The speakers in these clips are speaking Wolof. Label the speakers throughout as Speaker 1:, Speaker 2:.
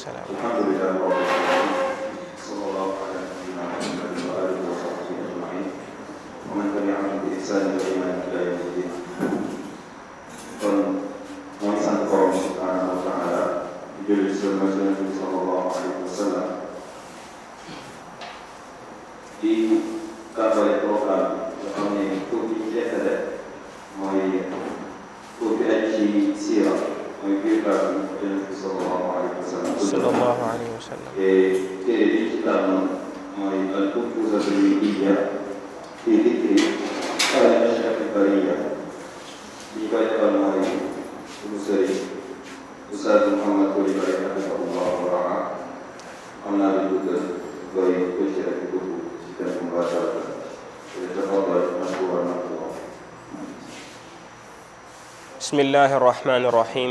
Speaker 1: salaam
Speaker 2: الحمد لله رب العالمين صلى الله على نبينا محمد واله وصحبه اجمعين ومن تبعهم باحسان الى يوم الدين kon mooy sant borom subhanahu wa taala di julli ci sunu Yonent bi sallallahu alayhi wa sallam di tàmbale programme bi nga xam ne pour bi ñu jeexale mooy pour bi aj ci siira mooy biographie Yonent bi sallallahu alayhi wa sallam
Speaker 1: sallallahu alayhi wa sallam
Speaker 2: téere bi ci tànn mooy al Mawsuu'atu al-Fiqhiyya fi dikri xaali ashrafi al-bariyya ñi koy defal mooy suñu sëriñ Oustaz Mouhamed Coulibaly hafidahullah wa raa xam naa li dugg doy tuuti rek dugg ci thème mubasharatan tafaddal mashkuuran ma'juuran
Speaker 1: بسم الله الرحمن الرحيم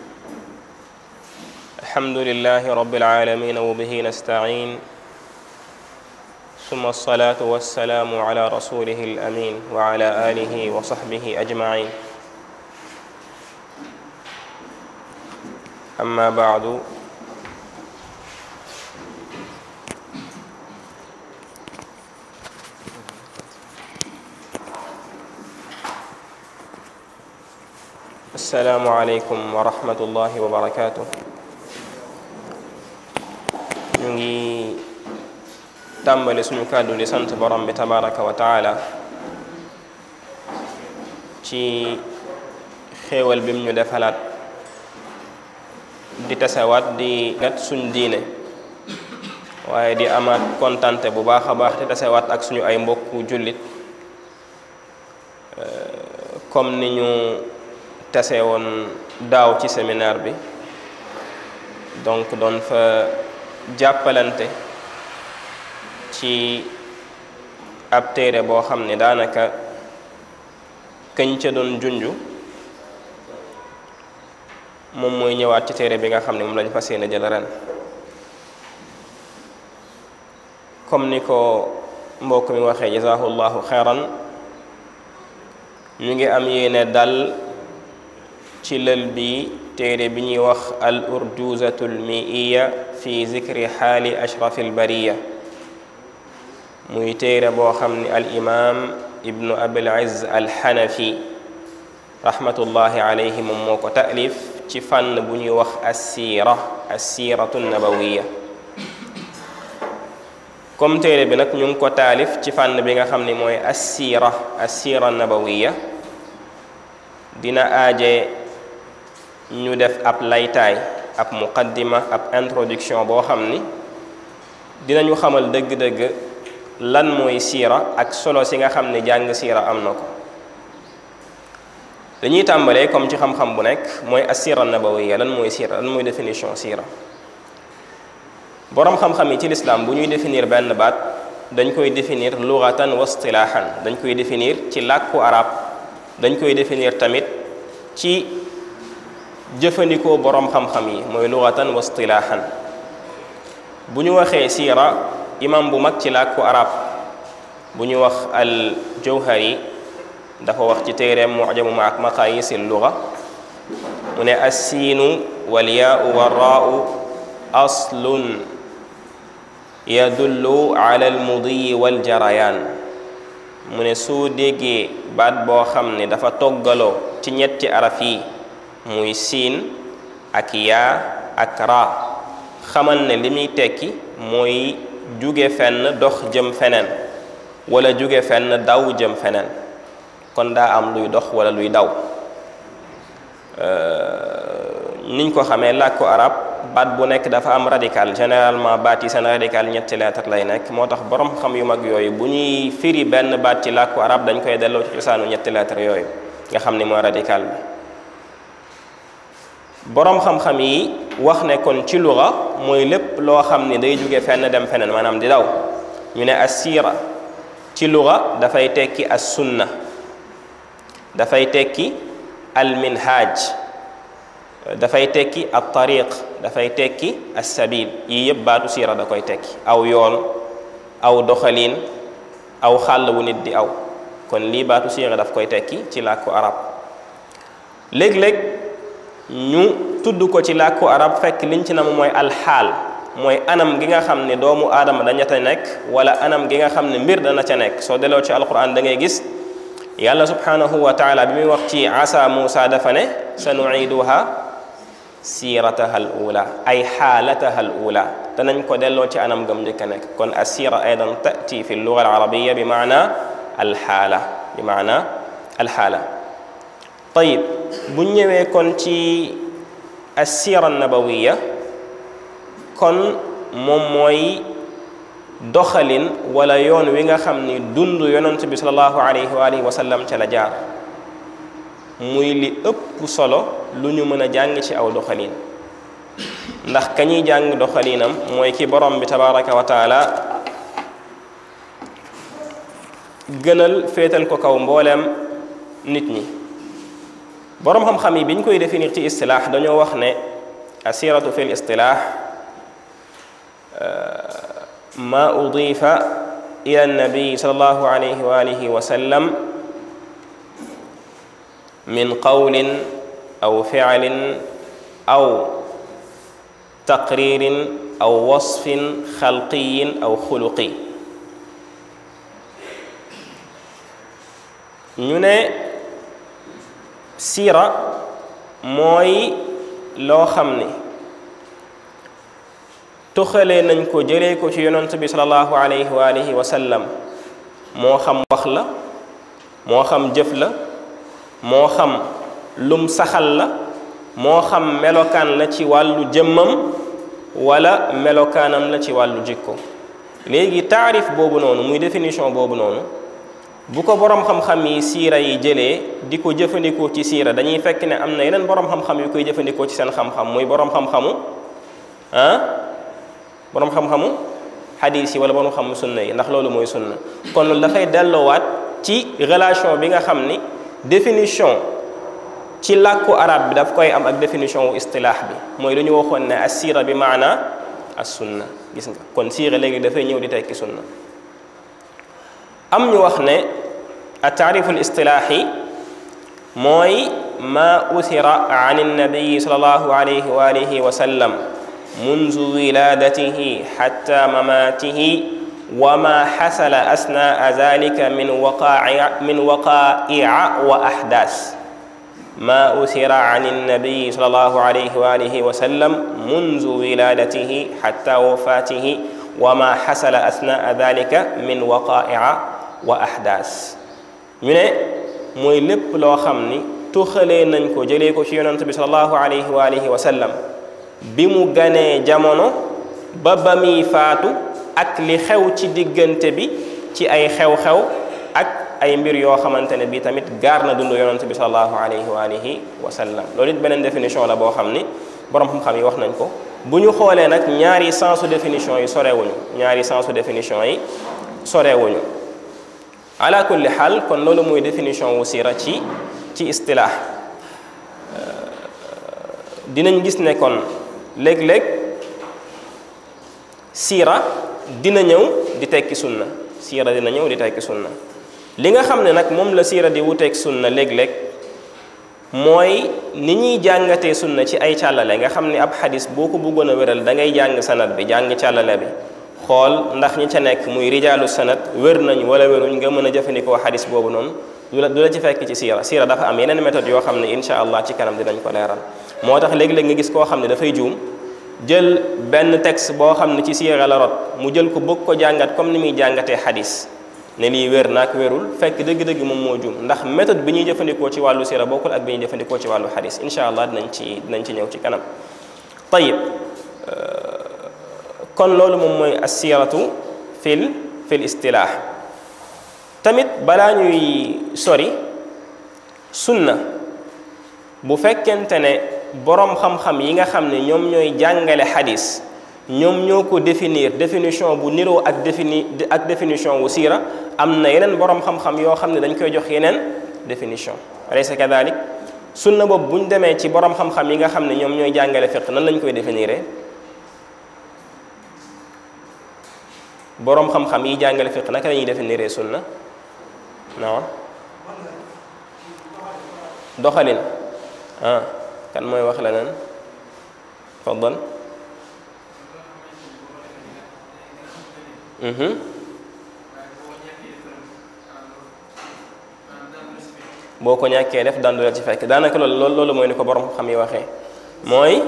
Speaker 1: الحمد لله رب العالمين وبه نستعين ثم الصلاة والسلام على رسوله الأمين وعلى آله وصحبه أجمعين أما بعد السلام عليكم ورحمة الله وبركاته ñu ngi tàmbali suñu kàddu di sant borom bi tabaraka wa taala ci xéewal bim ñu defalaat di tasewaat di gat suñ diine waaye di amaat kontante bu baax a baax di tasewaat ak suñu ay mbokku jullit comme ni ñu tase woon daaw ci séminaire bi donc doon fa jàppalante ci ab téere boo xam ne daanaka këñ ca doon junju moom mooy ñëwaat ci téere bi nga xam ne moom lañu fas yéene jël ren comme ni ko mbokk mi waxee jazahullahu xeyran ñu ngi am yéene dal ci lël bi téere bi ñuy wax al urjuzatul miiya fi zikri xaali ashrafi albariya muy téere boo xam ni al imam ibnu abil izz al xanafi rahmatullahi alayhi moom moo ko taalif ci fànn bu ñuy wax assiira assiiratu nabawiya comme téere bi nag ñu ngi ko taalif ci fànn bi nga xam ni mooy assiira assiira nabawiya dina aaje ñu def ab laytaay ab muqaddima ab introduction boo xam ni dinañu xamal dëgg-dëgg lan mooy siira ak solo si nga xam ni jàng siira am na ko dañuy tàmbalee comme ci xam-xam bu nekk mooy assira nabawiya lan mooy siira lan mooy définition siira boroom xam-xam yi ci lislaam bu ñuy définir benn baat dañ koy définir lugatan wa istilaahan dañ koy définir ci làkku arab dañ koy définir tamit ci jëfandikoo boroom xam-xam yi mooy lugatan wa istilaahan bu ñu waxee siira imam bu mag ci làkku arab bu ñu wax al jawhari dafa wax ci téereem mujamu ma ak maqayisi luga mu ne assiinu walyaau warraau aslun yadullu ala almudiyi waljarayaan mu ne soo déggee baat boo xam ne dafa toggaloo ci ñetti araf yi muy siin ak yaa ak raa xamal ne li muy tekki mooy jóge fenn dox jëm feneen wala jóge fenn daw jëm feneen kon daa am luy dox wala luy daw niñ ko xamee làkku arab baat bu nekk dafa am radical généralement baat yi seen radical ñetti lettre lay nekk moo tax borom xam yu mag yooyu bu ñuy firi benn baat ci làkku arab dañ koy delloo ci cosaanu ñetti lettre yooyu nga xam ni mooy radical bi boroom xam-xam yi wax ne kon ci luga mooy lépp loo xam ni day jóge fenn dem feneen maanaam di daw ñu ne assira ci luga dafay tekki as sunna dafay tekki al minhaj dafay tekki al tariq dafay tekki as sabil yii yëpp baatu siira da koy tekki aw yoon aw doxalin aw xàll wu nit di aw kon lii baatu siira daf koy tekki ci làkku arab léeg-léeg ñu tudd ko ci làkku arab fekk liñ ci nam mooy alxaal mooy anam gi nga xam ne doomu aadama daña ta nekk wala anam gi nga xam ne mbir dana ca nekk soo delloo ci alquran da ngay gis yàlla subhanahu wa taala bi muy wax ci asa Muusa dafa ne sa nuiduha siirataha al ula ay xaalataha al ula danañ ko delloo ci anam gam njëkk a nekk kon assira aydan tati fi lluga al arabiya bi maana alxaala bi maana alxaala tayib bu ñëwee kon ci assira nabawiya kon moom mooy doxalin wala yoon wi nga xam ni dund yonent bi salallahu alayhi wa alihi wa sallam ca la jaar muy li ëpp solo lu ñu mën a jàng ci aw doxalin ndax ka ñuy jàng doxalinam mooy ki borom bi tabaraka wa taala gënal féetal ko kaw mbooleem nit ñi borom xam-xam yi bi ñu koy définir ci istilaax dañoo wax ne asiratu fi l istilaax ma udifa ila annabii sallallahu alayhi wa alihi wa sallam min qawlin aw ficlin aw taqririn aw wasfin xalqiyin aw xuluqi ñu ne siira mooy loo xam ni tuxalee nañ ko jëlee ko ci yonent bi salallahu alayhi wa alihi wa sallam moo xam wax la moo xam jëf la moo xam lum saxal la moo xam melokaan la ci wàllu jëmmam wala melokaanam la ci wàllu jikko léegi taarif boobu noonu muy définition boobu noonu bu ko borom xam-xam yi siira yi jëlee di ko jëfandikoo ci siira dañuy fekk ne am na yeneen borom xam-xam yu koy jëfandikoo ci seen xam-xam muy borom xam-xamu ah borom xam-xamu xadiis yi wala borom xam sunna yi ndax loolu mooy sunna kon loolu dafay delloowaat ci relation bi nga xam ni définition ci làkku arab bi daf koy am ak définition wu istilaax bi mooy lu ñu waxoon ne as siira bi maana as sunna gis nga kon siira léegi dafay ñëw di tekki sunna am ñu wax ne a taarifu l istilaaxi mooy ma uthira an annabiyi sal allahu alayhi wa alihi wa sallam munzu wiladatihi xatta mamatihi wa ma xasala asnaa dalika min waqaa'i min waqaa'i'a wa ahdaas ma uthira an annabiyi sal allahu alayhi wa alihi wa sallam munzu wiladatihi xatta wafatihi wa ma xasala asnaa dalika min waqaa'i'a wa ahdaas ñu ne mooy lépp loo xam ni tuxalee nañ ko jëlee ko ci yonent bi salallahu alayhi wa alihi wa sallam bi mu ganee jamono ba ba muy faatu ak li xew ci diggante bi ci ay xew-xew ak ay mbir yoo xamante ne bi tamit gaar na dund yonent bi salallahu alayhi wa alihi wa sallam loolu it beneen définition la boo xam ni borom xam-xam yi wax nañ ko bu ñu xoolee nag ñaari sensu définition yi sorewuñu ñaari sensu définition yi sorewuñu ala kulli xaal kon loolu mooy définition wu siira ci ci istilaax dinañ gis ne kon léeg-léeg siira dina ñëw di tekki sunna siira dina ñëw di tekki sunna li nga xam ne nag moom la siira di wuteeg sunna léeg-léeg mooy ni ñuy jàngatee sunna ci ay càllale nga xam ne ab xadis boo ko bëggoon a wéral da ngay jàng sanad bi jàng càllale bi xool ndax ñi ca nekk muy rijaalu sanad wér nañ wala wéruñ nga mën a jëfandikoo xadis boobu noonu du la du la ci fekk ci siira siira dafa am yeneen méthode yoo xam ne insha allah ci kanam dinañ ko leeral moo tax léegi-léeg nga gis koo xam ne dafay juum jël benn texte boo xam ne ci siira la rot mu jël ko bëgg ko jàngat comme ni muy jàngatee xadis ne lii wér naak wérul fekk dëgg-dëgg moom moo juum ndax méthode bi ñuy jëfandikoo ci wàllu siira bokkul ak bi ñuy jëfandikoo ci wàllu xadis insha allah dinañ ci dinañ ci ñëw ci kanam tayib kon loolu moom mooy assiratu fil fil istilaax tamit balaa ñuy sori sunna bu fekkente ne boroom xam-xam yi nga xam ne ñoom ñooy jàngale xadis ñoom ñoo ko définir définition bu niroo ak défini ak définition wu siira am na yeneen boroom xam-xam yoo xam ne dañ koy jox yeneen définition alaysa kadalik sunna boobu bu ñu demee ci boroom xam-xam yi nga xam ne ñoom ñooy jàngale fiq nan lañ koy définir boroom xam-xam yi jàngale fiq naka la ñuy définir sunna non doxalin ah kan mooy wax leneen faddal boo ko ñàkkee def daan du la ci fekk daanaka loolu loolu mooy ni ko borom xam yi waxee mooy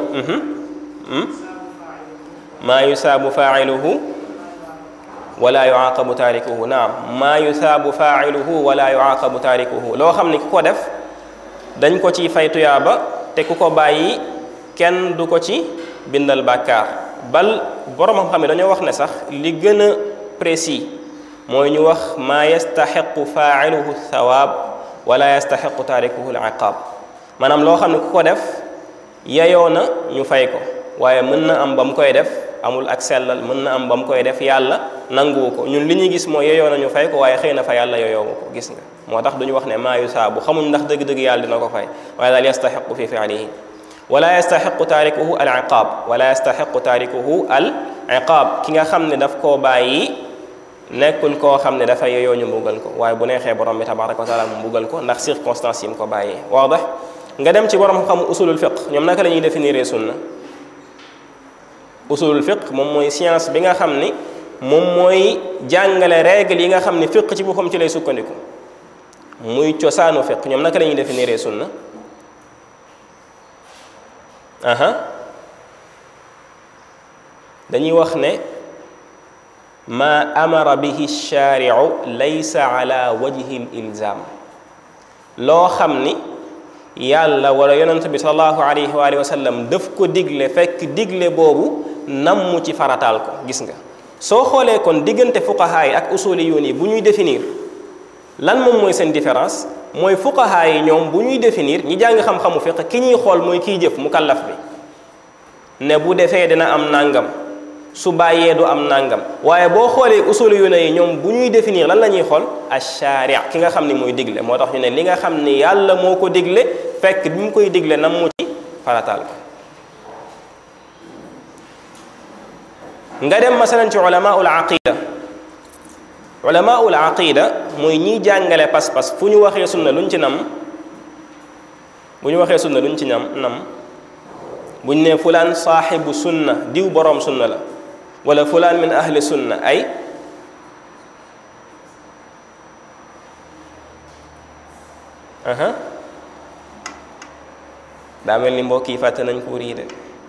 Speaker 1: maa yusaabu faailuhu wala yuaqabu taarikuhu naam maa yusaabu faailuhu wala yuaqabu taarikuhu loo xam ni ku ko def dañ ko ci fay tuyaaba te ku ko bàyyi kenn du ko ci bindal bàkkaar bal borom xam-xam yi dañoo wax ne sax li gën a précis mooy ñu wax maa yastaxiqu faailuhu thawaab wala yastaxiqu taarikuhu al iqaab maanaam loo xam ne ku ko def yeyoo na ñu fay ko waaye mën na am ba mu koy def amul ak sellal mën na am ba mu koy def yàlla nanguwu ko ñun li ñuy gis mooy yeyoo na ñu fay ko waaye xëy na fa yàlla yeyoowu ko gis nga moo tax duñu wax ne maa yusaabu xamuñ ndax dëgg-dëgg yàlla dina ko fay waaye daal yastaxiqu fi fiilihi wala yastaxiqu taarikuhu al iqaab wala yastaxiqu taarikuhu al iqaab ki nga xam ne daf koo bàyyi nekkul koo xam ne dafa yeyoo ñu mbugal ko waaye bu neexee borom bi tabaraka wa taala mu mbugal ko ndax circonstance yi mu ko bàyyee waadax nga dem ci borom xam usulul fiq ñoom naka la ñuy définir sunna usulul fiq moom mooy science bi nga xam ni moom mooy jàngale règle yi nga xam ni fiq ci boppam ci lay sukkandiku muy cosaanu fiq ñoom naka la ñuy définir sunna aha dañuy wax ne ma amara bihi shaariu laysa ala wajhi l ilzam loo xam ni yàlla wala yonent bi salallahu alayhi wa alihi wa sallam daf ko digle fekk digle boobu namm ci farataal ko gis nga soo xoolee kon diggante fuqahaa yi ak usuliyuun yi bu ñuy définir lan moom mooy seen différence mooy fuqahaa yi ñoom bu ñuy définir ñi jàng xam-xamu fiq ki ñuy xool mooy kiy jëf mu kallaf bi ne bu defee dina am nàngam su bàyyee du am nàngam waaye boo xoolee usuliyuun yi ñoom bu ñuy définir lan la ñuy xool ash-shaari' ki nga xam ni mooy digle moo tax ñu ne li nga xam ni yàlla moo ko digle fekk bi mu koy digle nam mu ci farataal ko nga dem masalan ci ulamaul aqida ulamaul aqida mooy ñiy jàngale pas-pas fu ñu waxee sunna luñ ci nam bu ñu waxee sunna luñ ci nam nam buñ ne fulaan saaxibu sunna diw boroom sunna la wala fulaan min ahli sunna ay aha daa mel ni mbokk yi fàtte nañ ko rii de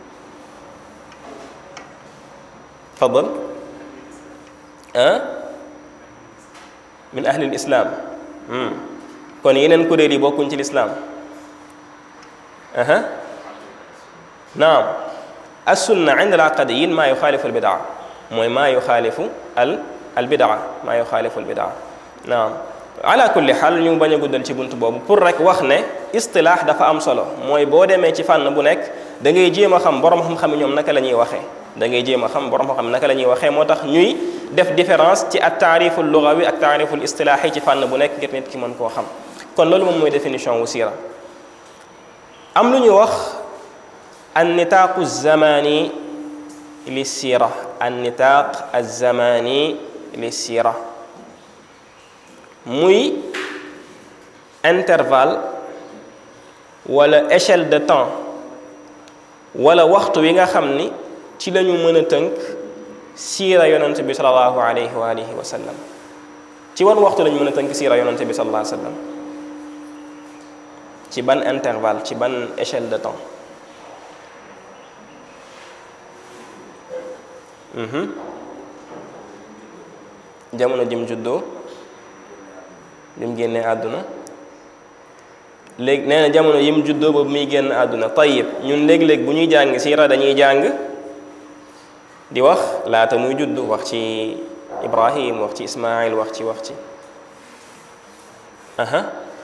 Speaker 1: fadal ah min ahli lislaam kon yeneen kuréel yi bokkuñ ci lislaam aha naam assunna inda al aqadiyin maa yuxaalifu al bidaa mooy maa yuxaalifu al al bidaa maa yuxaalifu al bidaa naam ala kulli xaal ñu bañ a guddal ci bunt boobu pour rek wax ne istilaax dafa am solo mooy boo demee ci fànn bu nekk da ngay jéem a xam borom xam-xam ñoom naka la ñuy waxee da ngay jéem a xam borom xam-xam naka la ñuy waxee moo tax ñuy def différence ci at taariful lugawi ak taariful istilaaxi ci fànn bu nekk ngir nit ki mën koo xam kon loolu moom mooy définition wu siira am lu ñuy wax an nitaaqu zamani li siira an nitaaq azamani li siira muy intervalle wala échelle de temps wala waxtu wi nga xam ni ci la ñu mën a tënk siira yonent bi salallahu alayhi wa alihi wa sallam ci wan waxtu la ñu mën a tënk siira yonent bi salallahu alayhi wa sallam ci ban intervalle ci ban échelle de temps jamono jim juddoo bim génnee àdduna léegi nee na jamono yim juddoo boobu muy génn àdduna tayib ñun léeg-léeg bu ñuy jàng siira dañuy jàng di wax laata muy judd wax ci ibrahim wax ci ismail wax ci wax ci aha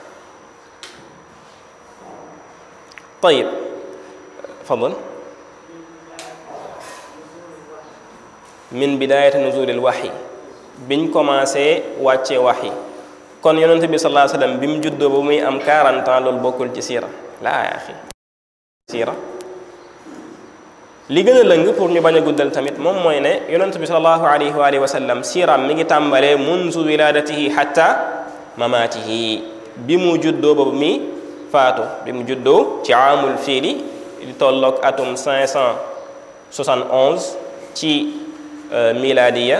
Speaker 1: tayib fadal min bidayati nuzulil waxyi biñ commencé wàcce waxyi kon yonent bi sallallahu alayhi wasallam bi mu juddoo ba muy am 40 ans loolu bokkul ci siira laa yaa axi siira li gën a lëng pour ñu bañ a guddal tamit moom mooy ne yonent bi sallallahu alayhi wa alihi wa sallam siiraam mi ngi tàmbalee munzu wiladatihi hatta mamaatihi bi mu juddoo ba muy faatu bi mu juddoo ci aamul fiili di tolloog atum 500 71 ci miladiya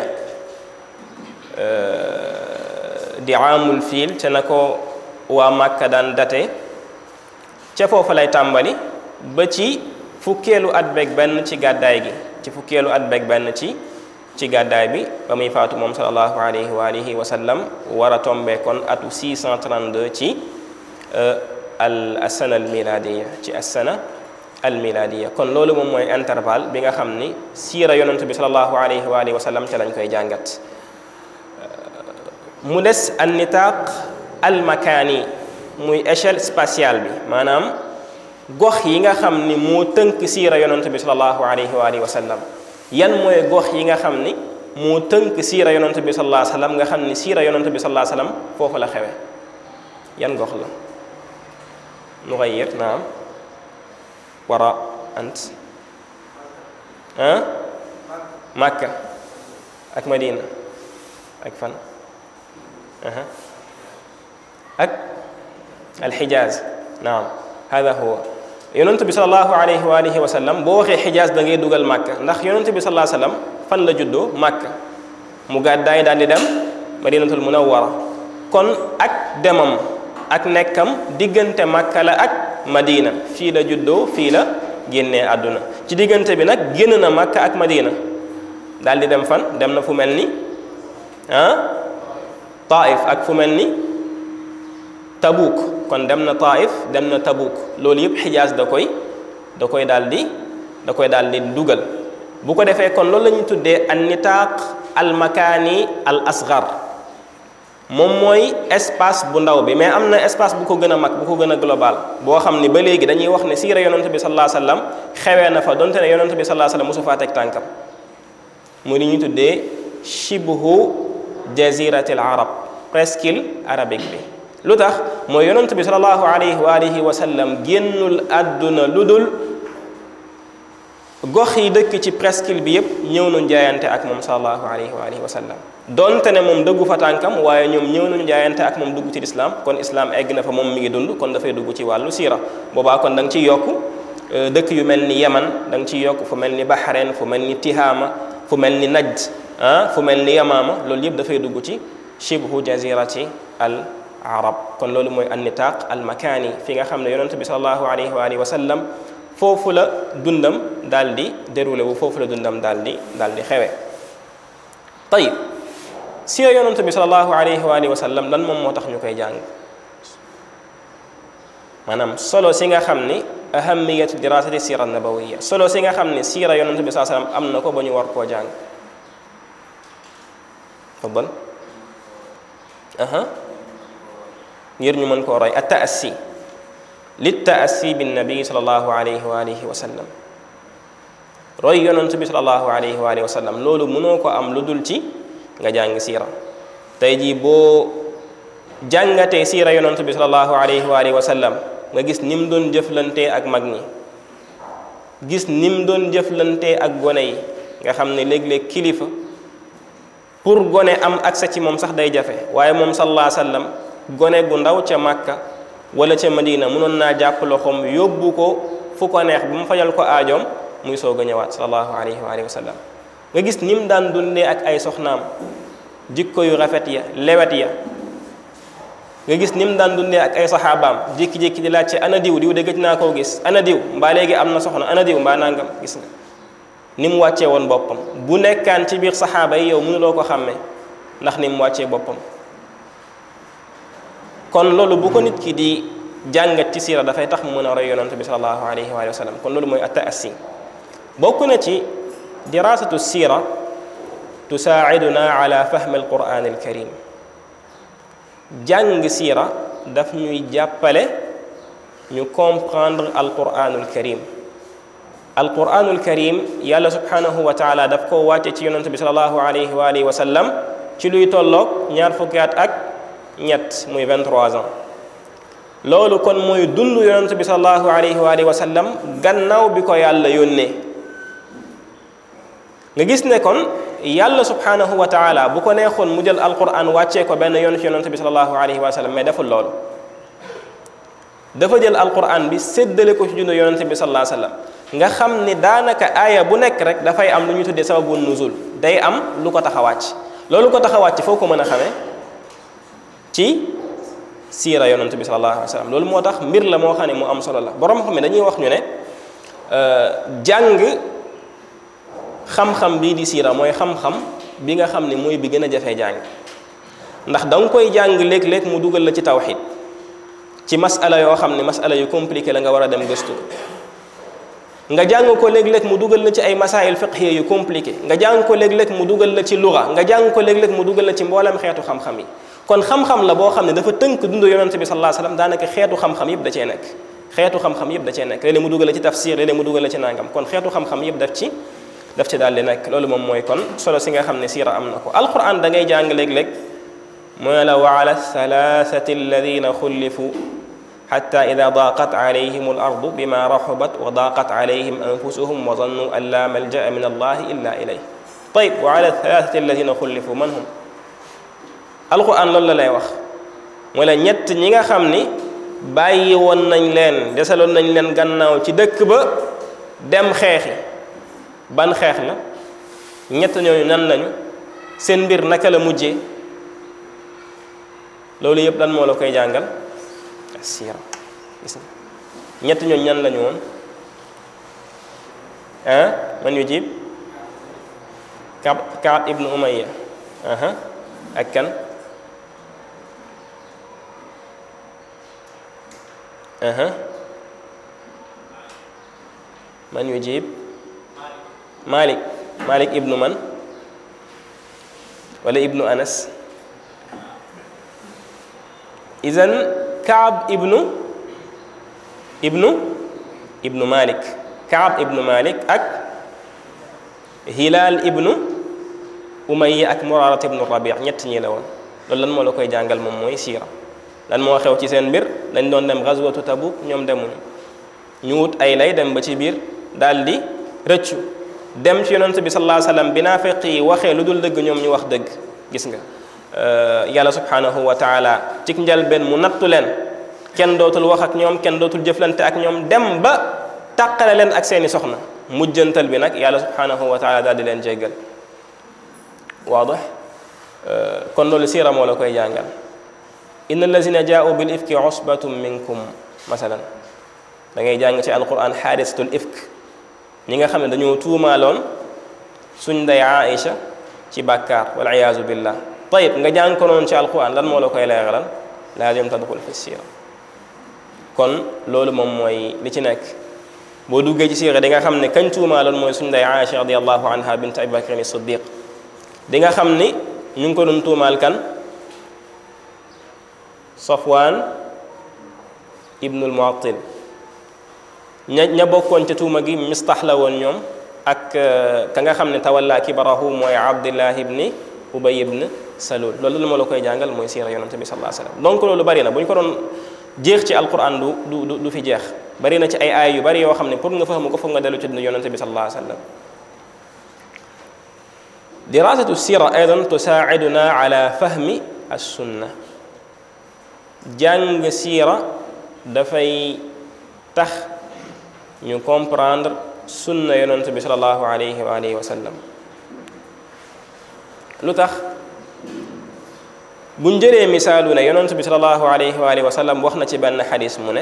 Speaker 1: di amul fiil ca na ko waa Màkka daan date ca foofa lay tàmbali ba ci fukkeelu at beeg benn ci gàddaay gi ci fukkeelu at beeg benn ci ci gàddaay bi ba muy faatu moom sallallahu alayhi wa alihi wa sallam war a tombee kon atu 632 ci al asana al miladiya ci asana al miladiya kon loolu moom mooy intervalle bi nga xam ni siira yonent bi sallallahu alayhi wa alihi wa sallam ca lañ koy jàngat mu des an nitaaq al makaani muy échelle spatiale bi maanaam gox yi nga xam ni moo tënk siira yonent bi sallallahu alayhi wa alihi wa sallam yan mooy gox yi nga xam ni moo tënk siira yonent bi sallallahu alayhi wa sallam nga xam ni siira yonent bi sallallahu alayhi wa sallam foofu la xewe yan gox la nuxayir naam wara ant ah Makka ak Madina ak fan ak alxijaaz naam hada huwa yonent bi salallahu alayhi wa alihi wa sallam boo waxee xijaaz da ngay dugal màkka ndax yonent bi salaa sallam fan la juddoo màkka mu gàddaay daal di dem madinatul munawwara kon ak demam ak nekkam diggante màkka la ak madina fii la juddoo fii la génnee àdduna ci diggante bi nag génn na màkka ak madina daal di dem fan dem na fu mel ni ah taif ak fu mel ni tabuk kon dem na taif dem na tabuk loolu yëpp xijaas da koy da koy daal di da koy daal di dugal bu ko defee kon loolu la ñuy tuddee an nitaaq al makaani al asgar moom mooy espace bu ndaw bi mais am na espace bu ko gën a mag bu ko gën a global boo xam ni ba léegi dañuy wax ne siira yonent bi sallallahu alayhi wasallam xewee na fa donte ne yonent bi sallallahu alayhi wasallam mosu faa teg tànkam muy li ñuy tuddee shibhu jaziratil arab presqu'île arabique bi lu tax mooy yonent bi salallahu alayhi wa alihi wa sallam génnul àdduna lu dul gox yi dëkk ci presqu'île bi yépp ñëw nañu jaayante ak moom salallahu alayhi wa alihi wa sallam donte ne moom dëggu fa tànkam waaye ñoom ñëw nañu jaayante ak moom dugg ci lislaam kon islaam egg na fa moom mi ngi dund kon dafay dugg ci wàllu siira boobaa kon da nga ciy yokk dëkk yu mel ni yaman da nga ciy yokk fu mel ni bahrain fu mel ni tihaama fu mel ni najd ah fu mel ni yamaama loolu yëpp dafay dugg ci shibhu jazirati al arab kon loolu mooy an nitaaq al makaani fi nga xam ne yonent bi salallahu alayhi wa alihi wa sallam foofu la dundam daal di déroulé wu foofu la dundam daal di daal di xewe tayib siira yonent bi salallahu alayhi wa alihi wa sallam lan moom moo tax ñu koy jàng maanaam solo si nga xam ni ahamiyatu dirasati sira nabawiya solo si nga xam ni siira yonent bi saa sallam am na ko ba ñu war koo jàng faddal aha ngir ñu mën koo roy at taassi lit taassi bin nabi salallahu alayhi wa alihi wa sallam roy yonent bi salallahu alayhi wa alihi wa sallam loolu mënoo ko am lu dul ci nga jàng siira tey jii boo jàngatee siira yonent bi salallahu alayhi wa alihi wa sallam nga gis ni mu doon jëflantee ak mag ñi gis ni mu doon jëflantee ak gone yi nga xam ne léeg-léeg kilifa pour gone am accès ci moom sax day jafe waaye moom sallallahu alayhi wa sallam gone gu ndaw ca Makka wala ca Madina mënoon naa jàpp loxoom yóbbu ko fu ko neex bu mu fajal ko aajoom muy soog a ñëwaat sallallahu alayhi wa alihi wa sallam nga gis ni mu daan dundee ak ay soxnaam jikko yu rafet ya lewet ya nga gis ni mu daan dundee ak ay saxaabaam jékki-jékki di laajte ana diw diw de gëj naa koo gis ana diw mbaa léegi am na soxna ana diw mbaa nangam gis nga ni mu wàccee woon boppam bu nekkaan ci biir saxaaba yi yow mënuloo ko xàmmee ndax ni mu wàccee boppam kon loolu bu ko nit ki di jàngat ci siira dafay tax mu mën a roy yonent bi salallahu alayhi wa sallam kon loolu mooy attaassi bokk na ci dirasatu siira tusaaciduna ala fahmi alquran alkarim jàng siira daf ñuy jàppale ñu comprendre alquranul karim alquranul karim yàlla subhanahu wa taala daf ko wàcce ci yonent bi salallahu alayhi wa alihi wa sallam ci luy tolloog ñaar fukki at ak ñett muy 23 ans loolu kon mooy dund yonent bi salallahu alayhi wa alihi wa sallam gannaaw bi ko yàlla yónnee nga gis ne kon yàlla subhanahu wa taala bu ko neexoon mu jël alquran wàccee ko benn yoon ci yonent bi salallahu alayhi wa sallam mais deful loolu dafa jël alquran bi séddale ko ci dund yonent bi sallallahu alayhi wa sallam nga xam ni daanaka aaya bu nekk rek dafay am lu ñu tuddee sababu nuzul day am lu ko tax a wàcc loolu ko tax a wàcc foo ko mën a xamee ci siira yonent bi sallallahu alayhi wa sallam loolu moo tax mbir la moo xam ne mu am solo la borom xam ne dañuy wax ñu ne jàng xam-xam bii di siira mooy xam-xam bi nga xam ne mooy bi gën a jafee jàng ndax da nga koy jàng léeg-léeg mu dugal la ci tawxid ci masala yoo xam ne masala yu compliqué la nga war a dem gëstu nga jàng ko léeg-léeg mu dugal la ci ay masail fiqhiya yu compliqué nga jàng ko léeg-léeg mu dugal la ci luga nga jàng ko léeg-léeg mu dugal la ci mboolem xeetu xam-xam yi kon xam-xam la boo xam ne dafa tënk dundu yonente bi sallallahu alayhi wasallam daanaka xeetu xam-xam yëpp da cee nekk xeetu xam-xam yëpp da cee nekk léeg-léeg mu dugal la ci tafsir léeg-léeg mu dugal la ci nangam kon xeetu xam-xam yëpp daf ci daf ci daal di nekk loolu moom mooy kon solo si nga xam ne siira am na ko alquran da ngay jàng léeg-léeg mooy la wa ala thalathati alladina xullifu xatta ida daqat alayhim al ardu bima raxubat wa daqat alayhim anfusuhum wa zannu an la malja'a min allahi illa ilayh tayib wa ala thalathati alladina xullifu man hum alquran loolu la lay wax mooy la ñett ñi nga xam ni bàyyi woon nañ leen desaloon nañ leen gannaaw ci dëkk ba dem xeexi ban xeex la ñett ñooñu nan lañu seen mbir naka la mujjee loolu yëpp lan moo la koy jàngal siira gis nga ñett ñooñu ñan lañu woon ah man yu jib Kaab Kaab ibnu Umayya aha ak kan aha man yu jib Malik Malik ibnu man wala ibnu Anas idan Kaab ibnu ibnu ibnu Malik Kaab ibnu Malik ak Hilal ibnu Umayya ak Murarat ibnu Rabi' ñett ñi la woon loolu lan moo la koy jàngal moom mooy siira lan moo xew ci seen mbir dañ doon dem gazwatu Tabuk ñoom demuñu ñu wut ay lay dem ba ci biir daal di rëccu dem ci yonent bi sallallahu alayhi wasallam bi naafiq yi waxee lu dul dëgg ñoom ñu wax dëgg gis nga yàlla subhanahu wa taala ci njëlbeen mu nattu leen kenn dootul wax ak ñoom kenn dootul jëflante ak ñoom dem ba tàqale leen ak seeni soxna mujjantal bi nag yàlla subhanahu wa taala daal di leen jéggal waadax kon loolu siira moo la koy jàngal inna allazina jaa'u bil ifki usbatum minkum masalan da ngay jàng ci alquran xaadisatul ifk ñi nga xam ne dañoo tuumaaloon suñ ndey Aïcha ci bàkkaar wal iyaazu billah tayib nga jàng ko noonu ci alquran lan moo la koy leeralal laazim tadxul fi siira kon loolu moom mooy li ci nekk boo duggee ci siira di nga xam ne kañ tuumaaloon mooy suñ ndey Aïcha radiallahu anha bint abi bakrin siddiq di nga xam ni ñu ngi ko doon tuumaal kan Safwaan ibnul Muattil ña ña bokkoon ca tuuma gi mistax la woon ñoom ak ka nga xam ne tawalla kibarahu mooy Abdullah ibni Ubay ibn Salul loolu la ma la koy jàngal mooy siira yonante bi sallallahu alayhi wasallam donc loolu bari na bu ñu ko doon jeex ci alquran du du du fi jeex bari na ci ay aay yu bari yoo xam ne pour nga fahmu ko foog nga dellu ci dund yonante bi sallallahu alayhi wasallam dirasatu sira aidan tusaiduna ala fahmi assunna jàng siira dafay tax ñu comprendre sunna yonent bi salallahu alayhi wa alihi wa sallam lu tax buñ jëlee misaalu ne yonent bi salallahu alayhi wa alihi wa sallam wax na ci benn xadis mu ne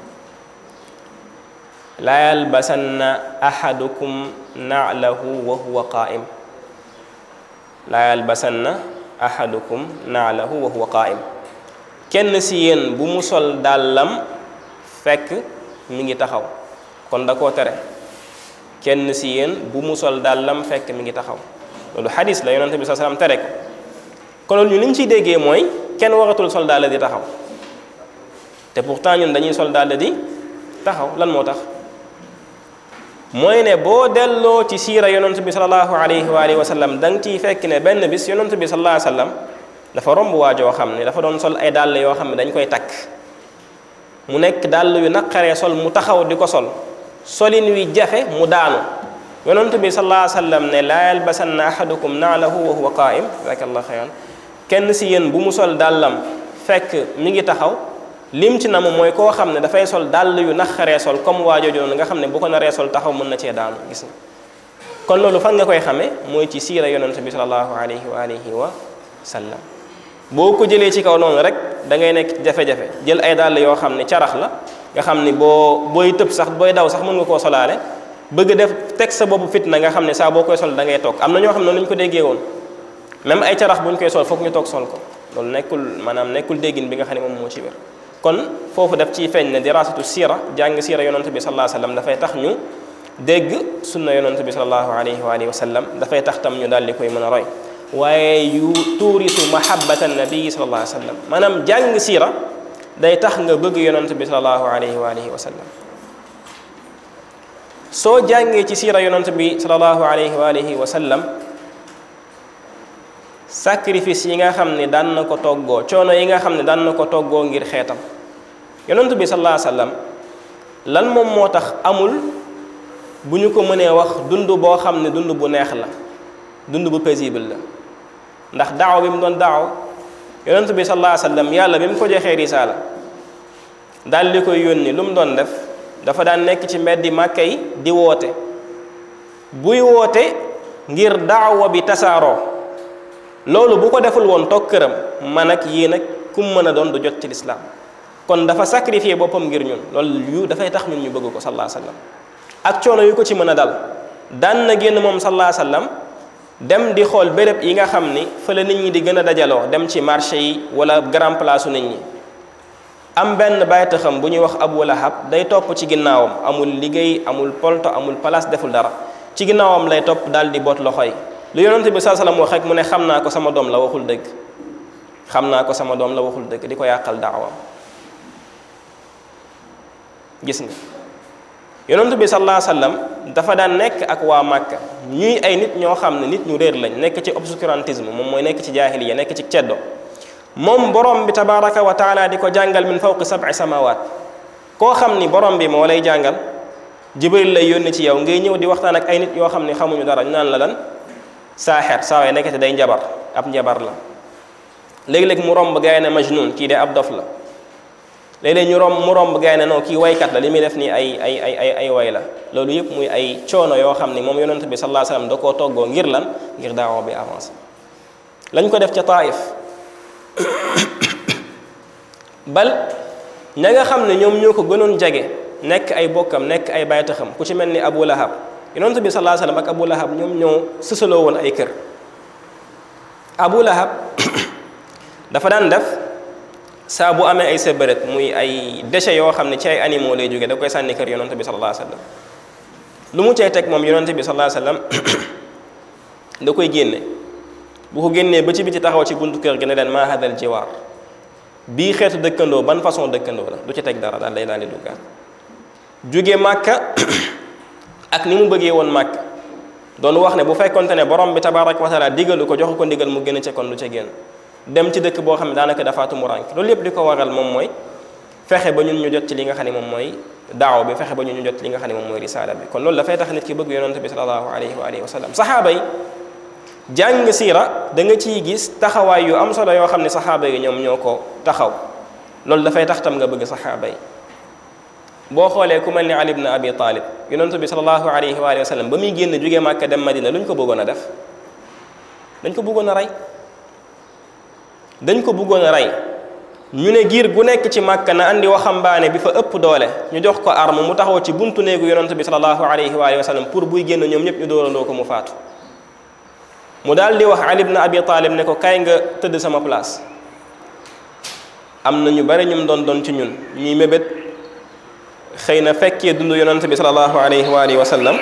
Speaker 1: laa yalbasanna ahadukum na'lahu wa huwa qaa'im laa yalbasanna ahadukum na'lahu wa huwa qaa'im kenn si yéen bu mu sol dàllam fekk mi ngi taxaw kon da koo tere kenn si yéen bu mu sol dàllam fekk mi ngi taxaw loolu xadis la yonente bi sa salaam tere ko kon loolu ñu li ñu ciy déggee mooy kenn waratul sol dàll di taxaw te pourtant ñun dañuy sol dàll di taxaw lan moo tax mooy ne boo delloo ci siira yonent bi salallahu alayhi wa alihi wa sallam da nga ciy fekk ne benn bis yonent bi salallahu alayhi wa sallam dafa romb waajoo xam ne dafa doon sol ay dàll yoo xam ne dañ koy takk mu nekk dàll yu naqaree sol mu taxaw di ko sol solin wi jafe mu daanu yonent bi salallahu alayhi wa sallam ne laa yalbasanna ahadukum naalahu wa huwa qaa'im jazakallah xayran kenn si yéen bu mu sol dàllam fekk mi ngi taxaw lim ci nam mooy koo xam ne dafay sol dàll yu naqaree sol comme waa jooju noonu nga xam ne bu ko naree sol taxaw mën na cee daanu gis nga kon loolu fan nga koy xamee mooy ci siira yonent bi sallallahu alayhi wa alihi wa sallam boo ko jëlee ci kaw noonu rek da ngay nekk jafe-jafe jël ay dàll yoo xam ne carax la nga xam ni boo booy tëb sax booy daw sax mën nga koo solaale bëgg def teg sa boppu fitna nga xam ne saa boo koy sol da ngay toog am na ñoo xam ne noonu la ñu ko déggee woon même ay carax bu ñu koy sol foog ñu toog sol ko loolu nekkul maanaam nekkul déggin bi nga xam ne moom moo ci wér kon foofu daf ciy feeñ ne dirasatu siira jàng siira yonent bi sallallahu alayhi wa sallam dafay tax ñu dégg sunna yonent bi sallallahu alayhi wa alihi wa sallam dafay tax tam ñu daal di koy mën a roy waaye yu tuurisu mahabbata nabii sallallahu alayhi wa sallam maanaam jàng siira day tax nga bëgg yonent bi sallallahu alayhi wa alihi wa sallam soo jàngee ci siira yonent bi sallallahu alayhi wa alihi wa sallam sacrifice yi nga xam ne daan na ko toggoo coono yi nga xam ne daan na ko toggoo ngir xeetam yonent bi sallallahu alayhi wa sallam lan moom moo tax amul bu ñu ko mënee wax dund boo xam ne dund bu neex la dund bu paisible la ndax daaw bi mu doon daaw yonent bi sallallahu alayhi wa sallam yàlla bi mu ko joxee risaala daal di koy yónni lu mu doon def dafa daan nekk ci mbeddi màkka yi di woote buy woote ngir daawa bi tasaaroo loolu bu ko deful woon toog këram man ak yéen ak kum mën a doon du jot ci lislaam kon dafa sacrifier boppam ngir ñun loolu yu dafay tax ñun ñu bëgg ko sallallahu alayhi wa sallam ak coono yu ko ci mën a dal daan na génn moom sallallahu alayhi wa sallam dem di xool béréb yi nga xam ni fa la nit ñi di gën a dajaloo dem ci marché yi wala grand place nit ñi am benn bàyyita xam bu ñuy wax Abu Lahab day topp ci ginnaawam amul liggéey amul polto amul place deful dara ci ginnaawam lay topp daal di boot loxo yi lu yonente bi saa salaam wax rek mu ne xam naa ko sama doom la waxul dëgg xam naa ko sama doom la waxul dëgg di ko yàqal daawam gis nga yonente bi sallallahu alayhi wasallam dafa daan nekk ak waa Màkka ñuy ay nit ñoo xam ne nit ñu réer lañ nekk ci obscurantisme moom mooy nekk ci jaahiliya nekk ci ceddo moom borom bi tabaraka wa taala di ko jàngal min fawqi sab'i samawat koo xam ni borom bi moo lay jàngal jibril lay yónni ci yow ngay ñëw di waxtaan ak ay nit yoo xam ne xamuñu dara ñu naan la lan saaxeer saa waay nekkete day njabar ab njabar la léegi-léeg mu romb gaay ne majnun kii de ab dof la léeg-léeg ñu romb mu romb gaay ne non kii waykat la li muy def nii ay ay ay ay ay way la loolu yëpp muy ay coono yoo xam ni moom yonent bi sallallahu alayhi wasallam da koo toggoo ngir lan ngir daawa bi avancé lañ ko def ca Taif bal ña nga xam ne ñoom ñoo ko gënoon jege nekk ay bokkam nekk ay baytaxam ku ci mel ni Abu Lahab yonent bi sallallahu alayhi wasallam ak Abu Lahab ñoom ñoo sësaloo woon ay kër Abu Lahab dafa daan def saa bu amee ay sébérét muy ay déchets yoo xam ne ci ay animaux lay jóge da koy sànni kër yonent bi sallallahu alayhi wasallam lu mu cay teg moom yonent bi sallallahu alayhi wasallam da koy génne bu ko génnee ba ci biti taxaw ci buntu kër gi ne leen maa hadal jiwaar bii xeetu dëkkandoo ban façon dëkkandoo la du ci teg dara daal day daal di duggaat jóge màkka ak ni mu bëggee woon màkk doon wax ne bu fekkonte ne borom bi tabaaraka wa taala digalu ko joxu ko ndigal mu gën a ca kon du ca génn dem ci dëkk boo xam ne daanaka dafa tumuraanke loolu yëpp di ko waral moom mooy fexe ba ñun ñu jot ci li nga xam ne moom mooy daaw bi fexe ba ñun ñu jot ci li nga xam ne moom mooy risaala bi kon loolu dafay tax nit ki bëgg yonante bi sallallahu alayhi wa alihi wa sallam saxaaba yi jàng siira da nga ciy gis taxawaay yu am solo yoo xam ne saxaaba yi ñoom ñoo ko taxaw loolu dafay tax tam nga bëgg saxaaba yi boo xoolee ku mel ni Ali ibn Abi Talib yonent bi sallallahu alayhi wa alihi wa sallam ba muy génn jógee Màkka dem Madina lu ñu ko bëggoon a def dañ ko bëggoon a rey dañ ko bëggoon a rey ñu ne giir gu nekk ci Màkka na andi waxambaane bi fa ëpp doole ñu jox ko arme mu taxaw ci buntu néegu yonent bi sallallahu alayhi wa alihi wa sallam pour buy génn ñoom ñëpp ñu dóorandoo ko mu faatu mu daal di wax Ali ibn Abi Talib ne ko kaay nga tëdd sama place am na ñu bari ñum doon doon ci ñun ñuy mébét xëy na fekkee dund yonante bi sallallahu alayhi wa alihi wa sallam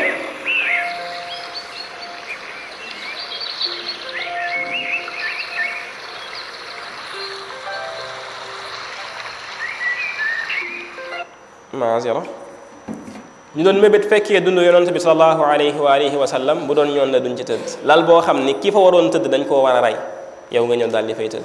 Speaker 1: maazira ñu doon mébét fekkee dund yonante bi sallallahu alayhi wa alihi wa sallam bu doon ñoon la duñ ci tëdd lal boo xam ni ki fa waroon tëdd dañ koo war a rey yow nga ñëw daal di fay tëdd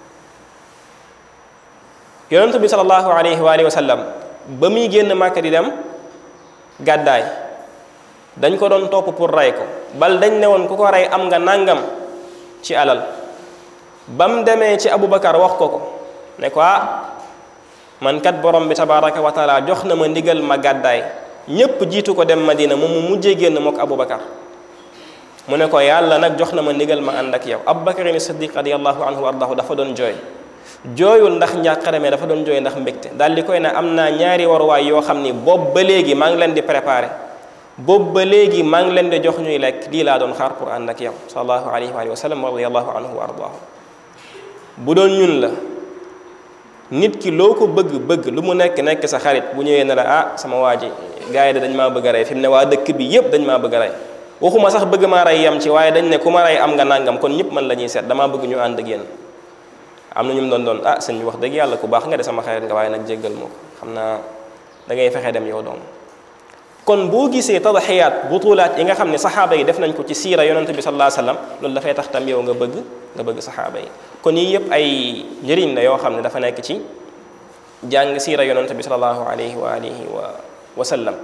Speaker 1: yonante bi sallallahu alayhi wa alihi wa sallam ba muy génn màkka di dem gàddaay dañ ko doon topp pour rey ko bal dañ ne woon ku ko rey am nga nàngam ci alal ba mu demee ci Aboubacar wax ko ko ne ko ah man kat borom bi tabaraka wa taala jox na ma ndigal ma gàddaay ñépp jiitu ko dem madina moom mu mujjee génn mook aboubacar mu ne ko yàlla nag jox na ma ndigal ma ànd ak yow aboubacar ni siddiq radiallahu anhu wa ardahu dafa doon jooy jooyul ndax njàqare mais dafa doon jooy ndax mbégte daal di koy ne am naa ñaari waruwaay yoo xam ni boobu ba léegi maa ngi leen di préparé boobu ba léegi maa ngi leen di jox ñuy lekk lii laa doon xaar pour ànd ak yow sallallahu alayhi wa sallam radiallahu anhu wa ardahu bu doon ñun la nit ki loo ko bëgg bëgg lu mu nekk nekk sa xarit bu ñëwee ne la ah sama waa ji gars yi de dañ maa bëgg a rey fi mu ne waa dëkk bi yépp dañ maa bëgg a rey waxuma sax bëgg maa rey yam ci waaye dañ ne ku ma rey am nga nangam kon ñëpp man la ñuy seet damaa bëgg ñu ànd ak yéen am na ñu mu doon doon ah sëñ bi wax dëgg yàlla ku baax nga de sama xarit nga waaye nag jéggal moo ko xam naa da ngay fexe dem yow doom kon boo gisee tadaxiyaat butulaat yi nga xam ne saxaaba yi def nañ ko ci siira yonente bi sallallahu alayhi wasallam loolu dafay tax tam yow nga bëgg nga bëgg saxaaba yi kon yii yëpp ay njëriñ la yoo xam ne dafa nekk ci jàng siira yonente bi sallallahu alayhi wa alihi wa wa sallam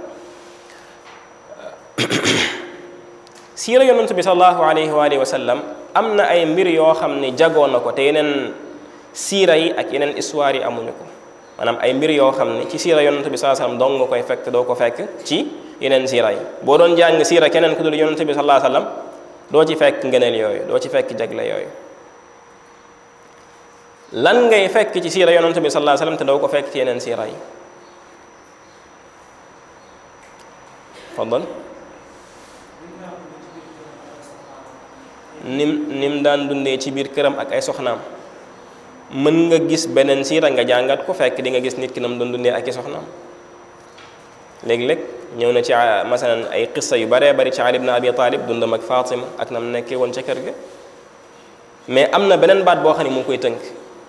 Speaker 1: siira yonente bi sallallahu alayhi wa alihi wa sallam am na ay mbir yoo xam ne jagoo na ko te yeneen siira yi ak yeneen histoire yi amuñu ko maanaam ay mbir yoo xam ne ci siira yonente bi sallallahu alayhi wa sallam dong nga koy fekk te doo ko fekk ci yeneen siira yi boo doon jàng siira keneen ku dul yonente bi sallallahu alayhi wa sallam doo ci fekk ngëneel yooyu doo ci fekk jagle yooyu lan ngay fekk ci siira yonente bi sallallahu alayhi wa sallam te doo ko fekk ci yeneen siira yi faddal nim nim daan dundee ci biir këram ak ay soxnaam mën nga gis beneen siira nga jàngat ko fekk di nga gis nit ki nam doon dundee ak i soxnaam léeg-léeg ñëw na ci masalan ay qissa yu baree bari ci Ali ibn Abi Talib dundam ak Fatima ak nam nekkee woon ca kër ga mais am na beneen baat boo xam ne mu ngi koy tënk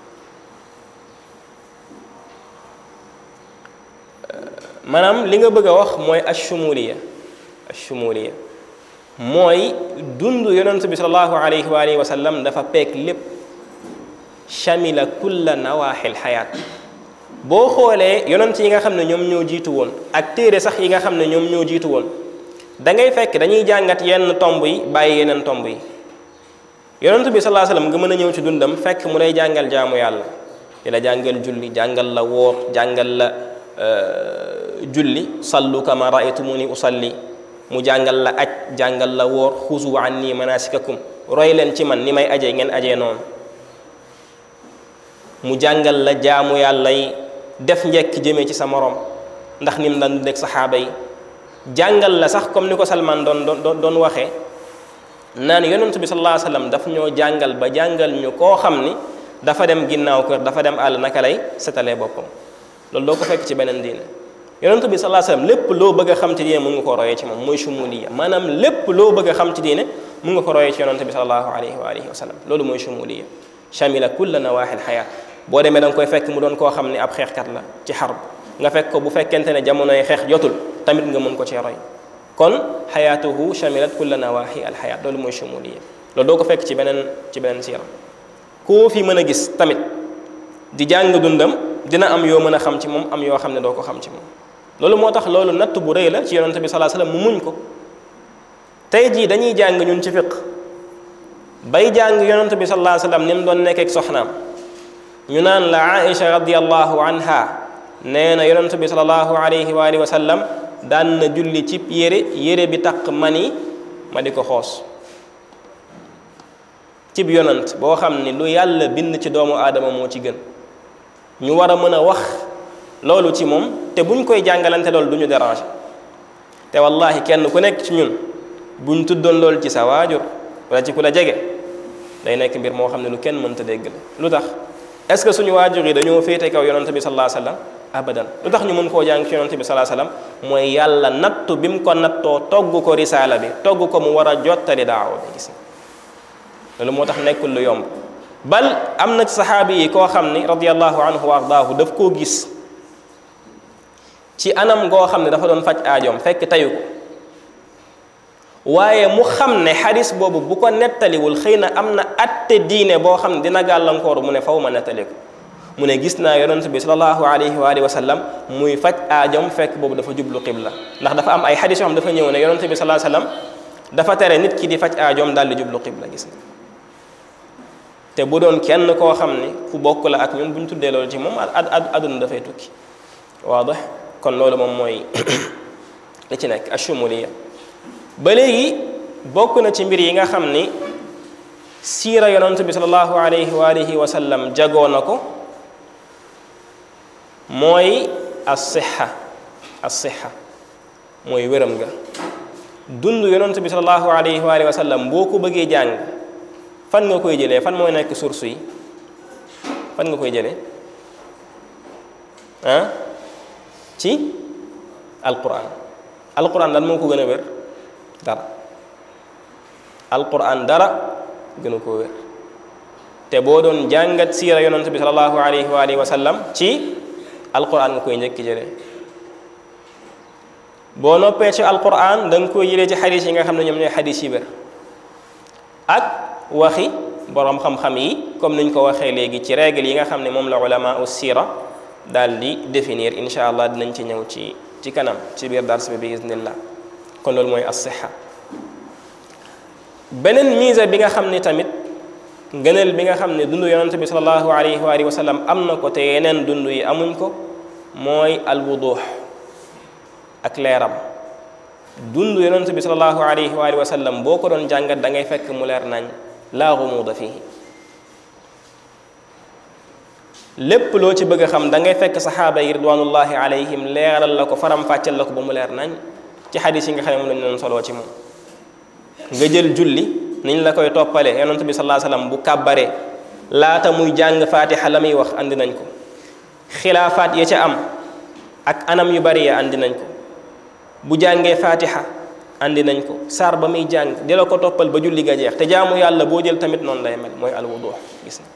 Speaker 1: maanaam li nga bëgg a wax mooy ashumuliya ashumuliya mooy dund yonent bi sallallahu alayhi wa alihi wa sallam dafa peek lépp shamila kulla nawaaxil xayaat boo xoolee yonent yi nga xam ne ñoom ñoo jiitu woon ak téere sax yi nga xam ne ñoom ñoo jiitu woon da ngay fekk dañuy jàngat yenn tomb yi bàyyi yeneen tomb yi yonent bi sallallahu alayhi wa sallam nga mën a ñëw ci dundam fekk mu lay jàngal jaamu yàlla di la jàngal julli jàngal la woor jàngal la julli sallu kama raaytumuni usalli mu jàngal la aj jàngal la woor xuzu anni manasikakum roy leen ci man ni may ajee ngeen ajee noonu mu jàngal la jaamu yàlla yi def njekk jëmee ci sa morom ndax ni mu daan dundee ak saxaaba yi jàngal la sax comme ni ko Salman doon doon doon waxee naan yonent bi sallallahu alayhi wa sallam daf ñoo jàngal ba jàngal ñu koo xam ni dafa dem ginnaaw kër dafa dem àll naka lay setalee boppam loolu doo ko fekk ci beneen diine yonent bi sallallahu alayhi wa sallam lépp loo bëgg a xam ci diine mun nga ko royee ci moom mooy shumuliya maanaam lépp loo bëgg a xam ci diine mun nga ko royee ci yonent bi sallallahu alayhi wa alihi wa sallam loolu mooy shumuliya shamila kulla nawaaxil xayaat boo demee da nga koy fekk mu doon koo xam ne ab xeexkat la ci xarb nga fekk ko bu fekkente ne jamonoy xeex jotul tamit nga mën ko ci roy kon xayaatuhu shamilat kulla nawaaxi al xayaat loolu mooy shumuliya loolu doo ko fekk ci beneen ci beneen siira koo fi mën a gis tamit di jàng dundam dina am yoo mën a xam ci moom am yoo xam ne doo ko xam ci moom loolu moo tax loolu natt bu rëy la ci yonente bi salaa sallam mu muñ ko tey jii dañuy jàng ñun ci fiq bay jàng yonente bi salaa sallam ni mu doon nekk ak soxnaam ñu naan la aïcha radiallahu anha nee na yonente bi salallahu alayhi wa alihi wa sallam daan na julli ci yére yére bi taq mani ma di ko xoos cib yonant boo xam ni lu yàlla bind ci doomu aadama moo ci gën ñu war a mën a wax loolu ci moom te buñ koy jàngalante loolu du ñu déranger te wallahi kenn ku nekk ci ñun buñ tuddoon loolu ci sa waajur wala ci ku la jege day nekk mbir moo xam ne lu kenn mënta dégg la lu tax est-ce que suñu waajur yi dañoo féete kaw yonante bi sallallahu alayhi wasallam abadan lu tax ñu mën koo jàng ci yonante bi sallallahu alayhi wasallam mooy yàlla nattu bi mu ko nattoo togg ko risaala bi togg ko mu war a jottali daawa bi gis nga loolu moo tax nekkul lu yomb bal am na ci saxaabi yi koo xam ni radiyallahu anhu wa ardaahu daf koo gis ci anam goo xam ne dafa doon faj aajoom fekk tayu ko waaye mu xam ne xadis boobu bu ko nettaliwul xëy na am na atte diine boo xam ne dina gàllankoor mu ne faw ma nettali ko mu ne gis naa yonent bi salallahu alayhi wa alihi wa sallam muy faj aajoom fekk boobu dafa jublu qibla ndax dafa am ay xadis yoo xam dafa ñëw ne yonent bi salallahu sallam dafa tere nit ki di faj aajoom daal di jublu qibla gis nga te bu doon kenn koo xam ni ku bokk la ak ñun bu ñu tuddee loolu ci moom ad ad aduna dafay tukki waadax kon loolu moom mooy li ci nekk ashumuliya ba léegi bokk na ci mbir yi nga xam ni siira yonent bi salallahu alayhi wa alihi wa sallam jagoo na ko mooy as-sixa as-sixa mooy wéram nga dund yonent bi salallahu alayhi wa alihi wa sallam boo ko bëggee jàng fan nga koy jëlee fan mooy nekk source yi fan nga koy jëlee ah ci alquran alquran lan moo ko gën a wér dara alquran dara gën a koo wér te boo doon jàngat siira yonent bi salallahu alayhi wa alihi wa sallam ci alquran nga koy njëkki jëlee boo noppee ci alquran da nga koy jëlee ci xadis yi nga xam ne ñoom ñooy xadis yi wér ak waxi boroom xam-xam yi comme niñ ko waxee léegi ci règle yi nga xam ne moom la ulama u siira daal di définir incha allah dinañ ci ñëw ci ci kanam ci biir dars bi bi iznillah kon loolu mooy as-siha beneen mise bi nga xam ni tamit ngëneel bi nga xam ne dund yonente bi salallahu alayhi wa alihi wa sallam am na ko te yeneen dund yi amuñ ko mooy alwuduux ak leeram dund yonente bi salallahu alayhi wa alihi wa sallam boo ko doon jàngat da ngay fekk mu leer nañ laa gumuuda fii lépp loo ci bëgg a xam da ngay fekk saxaaba yi ridwanullahi alayhim leeral la ko faram fàcceel la ko ba mu leer nañ ci xadis yi nga xam ne moom lañu doon soloo ci moom nga jël julli niñ la koy toppale yonent bi sallallahu alayhi wasallam bu kàbbaree laata muy jàng fatiha la muy wax andi nañ ko xilaafaat ya ca am ak anam yu bari ya andi nañ ko bu jàngee fatiha andi nañ ko saar ba muy jàng di la ko toppal ba julli ga jeex te jaamu yàlla boo jël tamit noonu lay mel mooy alwudu gis na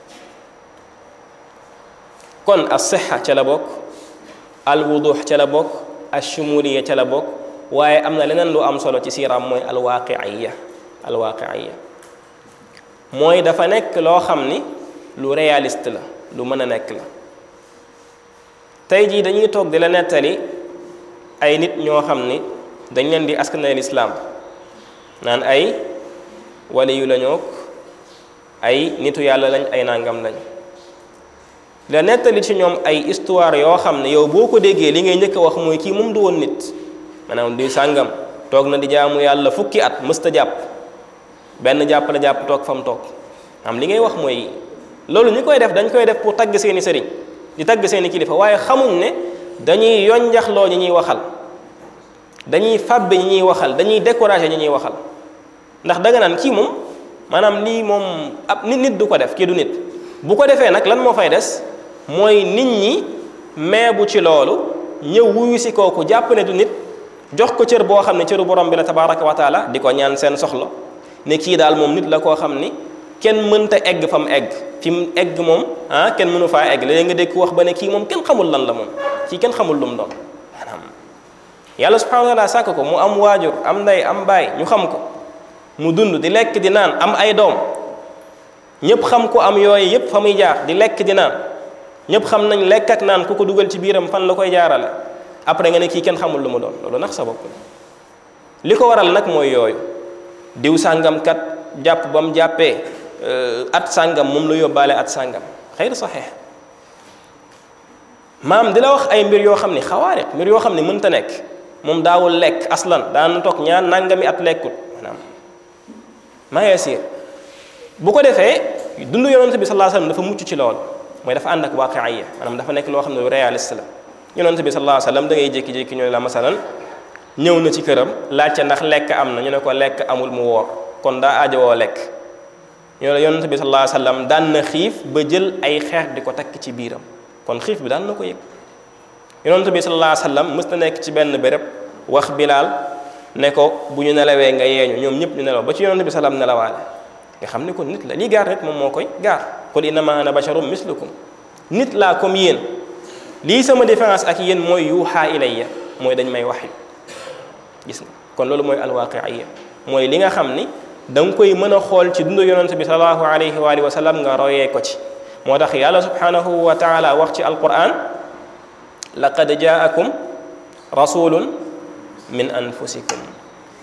Speaker 1: kon as-siha ca la bokk alwudu ca la bokk ashumuliya ca la bokk waaye am na leneen lu am solo ci siiraam mooy alwaqiiya alwaqiiya mooy dafa nekk loo xam ni lu réaliste la lu mën a nekk la tey jii dañuy toog di la nettali ay nit ñoo xam ni dañ leen di askanal islaam naan ay waliyu lañook ay nitu yàlla lañ ay nangam lañ la nettali ci ñoom ay histoire yoo xam ne yow boo ko déggee li ngay njëkk a wax mooy kii moom du woon nit maanaam di sàngam toog na di jaamu yàlla fukki at mësta jàpp benn jàpp la jàpp toog fa mu toog am li ngay wax mooy loolu ñi koy def dañ koy def pour tagg seeni sëriñ di tagg seeni kilifa waaye xamuñ ne dañuy yonjaxloo ñi ñuy waxal dañuy fàbbe ñi ñuy waxal dañuy décourager ñi ñuy waxal ndax danga naan kii moom maanaam lii moom ab nit nit du ko def kii du nit bu ko defee nag lan moo fay des mooy nit ñi meebu ci loolu ñëw wuyu si kooku jàpp ne du nit jox ko cër boo xam ne cëru borom bi la tabaraka wa taala di ko ñaan seen soxla ne kii daal moom nit la koo xam ni kenn mënta egg fa mu egg fi mu egg moom ah kenn mënu faa egg léegi nga dégg wax ba ne kii moom kenn xamul lan la moom kii kenn xamul lu mu doon maanaam yàlla subhanahu wa taala sàkk ko mu am waajur am ndey am baay ñu xam ko mu dund di lekk di naan am ay doom ñëpp xam ko am yooyu yëpp fa muy jaar di lekk di naan ñëpp xam nañ lekk ak naan ku ko dugal ci biiram fan la koy jaarale après nga ne kii kenn xamul lu mu doon loolu nax sa bopp li ko waral nag mooy yooyu diw sàngam kat jàpp ba mu jàppee at sàngam moom la yóbbaale at sàngam xëyr saxeex maam di la wax ay mbir yoo xam ni xawaariq mbir yoo xam ni mënta nekk moom daawul lekk aslan daan toog ñaar nangami at lekkut maanaam maa yasiir bu ko defee dund yonent bi sallallahu alayhi wasallam dafa mucc ci lool mooy dafa ànd ak waaqiya maanaam dafa nekk loo xam ne lu réaliste la yonent bi sallallahu alayhi wasallam da ngay jékki-jékki ñu ne la masalan ñëw na ci këram laajte ndax lekk am na ñu ne ko lekk amul mu woor kon daa aajowoo lekk ñu ne yonent bi sallallahu alayhi wasallam daan na xiif ba jël ay xeer di ko takk ci biiram kon xiif bi daan na ko yëg yonent bi sallallahu alayhi wasallam mës na nekk ci benn béréb wax bilaal ne ko bu ñu nelawee nga yeeñu ñoom ñëpp ñu nelaw ba ci yonent bi salaam nelawaale nga xam ne kon nit la lii gaar nit moom moo koy gaar qul innama ana basharum mislukum nit laa comme yéen lii sama différence ak yéen mooy yuuxaa ilayya mooy dañ may wax yu gis nga kon loolu mooy alwaqiya mooy li nga xam ni da nga koy mën a xool ci dundu yonent bi sallallahu alayhi wa alihi wa sallam nga royee ko ci moo tax yàlla subhanahu wa taala wax ci alquran laqad jaakum rasulun min anfusikum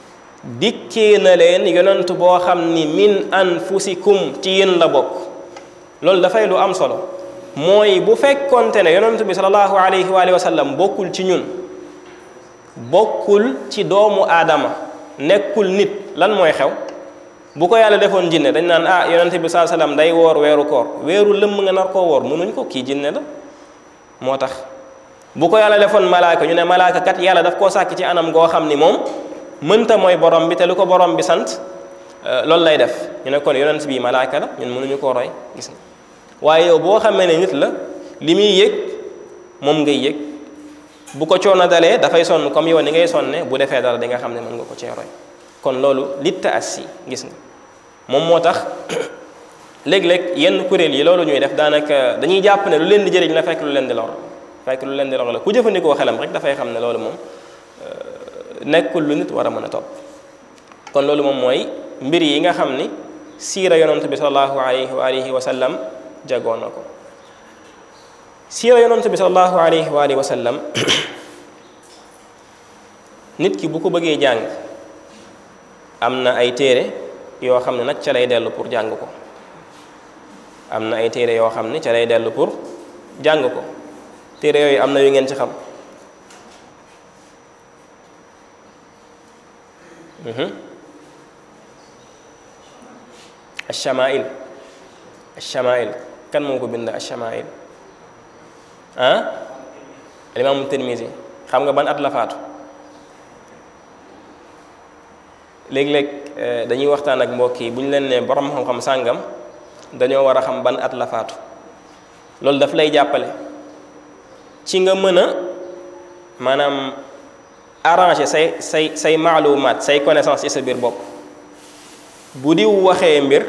Speaker 1: dikkee na leen yonent boo xam ni min anfusikum ci yéen la bokk loolu dafay lu am solo mooy bu fekkonte ne yonent bi sallallahu alayhi wa alihi wa sallam bokkul ci ñun bokkul ci doomu aadama nekkul nit lan mooy xew bu ko yàlla defoon jinne dañ naan ah yonent bi sallallahu alayhi wa sallam day woor weeru koor weeru lëmm nga nar koo woor mënuñ ko kii jinne la moo tax bu ko yàlla defoon malaaka ñu ne malaaka kat yàlla daf koo sàkk ci anam goo xam ni moom mënta mooy borom bi te lu ko borom bi sant loolu lay def ñu ne kon yonent bi malaaka la ñun mënuñu koo roy gis nga waaye yow boo xamee ne nit la li muy yëg moom ngay yëg bu ko coono dalee dafay sonn comme yow ni ngay sonne bu defee dara di nga xam ne mën nga ko cee roy kon loolu litta assi gis nga moom moo tax léeg-léeg yenn kuréel yi loolu ñuy def daanaka dañuy jàpp ne lu leen di jëriñ la fekk lu leen di lor fekk lu leen di lor la ku jëfandikoo xelam rek dafay xam ne loolu moom nekkul lu nit war a mën a topp kon loolu moom mooy mbir yi nga xam ni siira yonent bi sallallahu alayhi wa alihi wa sallam jagoon na ko siira yonent bi sallallahu alayhi wa alihi wa sallam nit ki bu ko bëggee jàng am na ay téere yoo xam ne nag ca lay dellu pour jàng ko am na ay téere yoo xam ne ca lay dellu pour jàng ko téere yooyu am na yu ngeen ci xam alchamail alchamail kan moo ko bind alchamail ah alimaamu Tirmisi xam nga ban at la faatu léeg-léeg dañuy waxtaan ak mbokk yi bu ñu leen ne borom xam-xam sàngam dañoo war a xam ban at la faatu loolu daf lay jàppale ci nga mën a maanaam arranger say say say maalumaat say connaissance ci sa biir bopp bu diw waxee mbir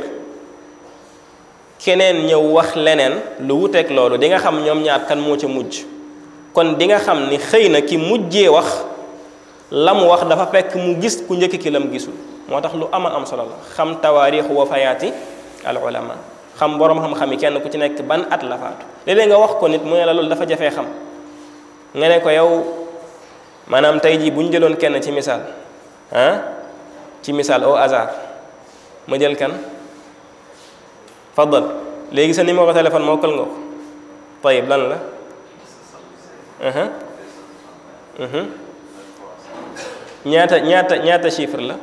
Speaker 1: keneen ñëw wax leneen lu wuteeg loolu di nga xam ñoom ñaar kan moo ca mujj kon di nga xam ni xëy na ki mujjee wax la mu wax dafa fekk mu gis ku njëkk ki lam gisul moo tax lu ama am solo la xam tawaarixu wafayaati al ulama xam borom xam-xam yi kenn ku ci nekk ban at la faatu léeg-léeg nga wax ko nit mu ne la loolu dafa jafee xam nga ne ko yow maanaam tey jii bu ñu jëloon kenn ci misaal ah ci misaal au hasard ma jël kan faddal léegi sa numéro téléphone mokkal nga ko tayib lan la ñaata ñaata ñaata chiffre la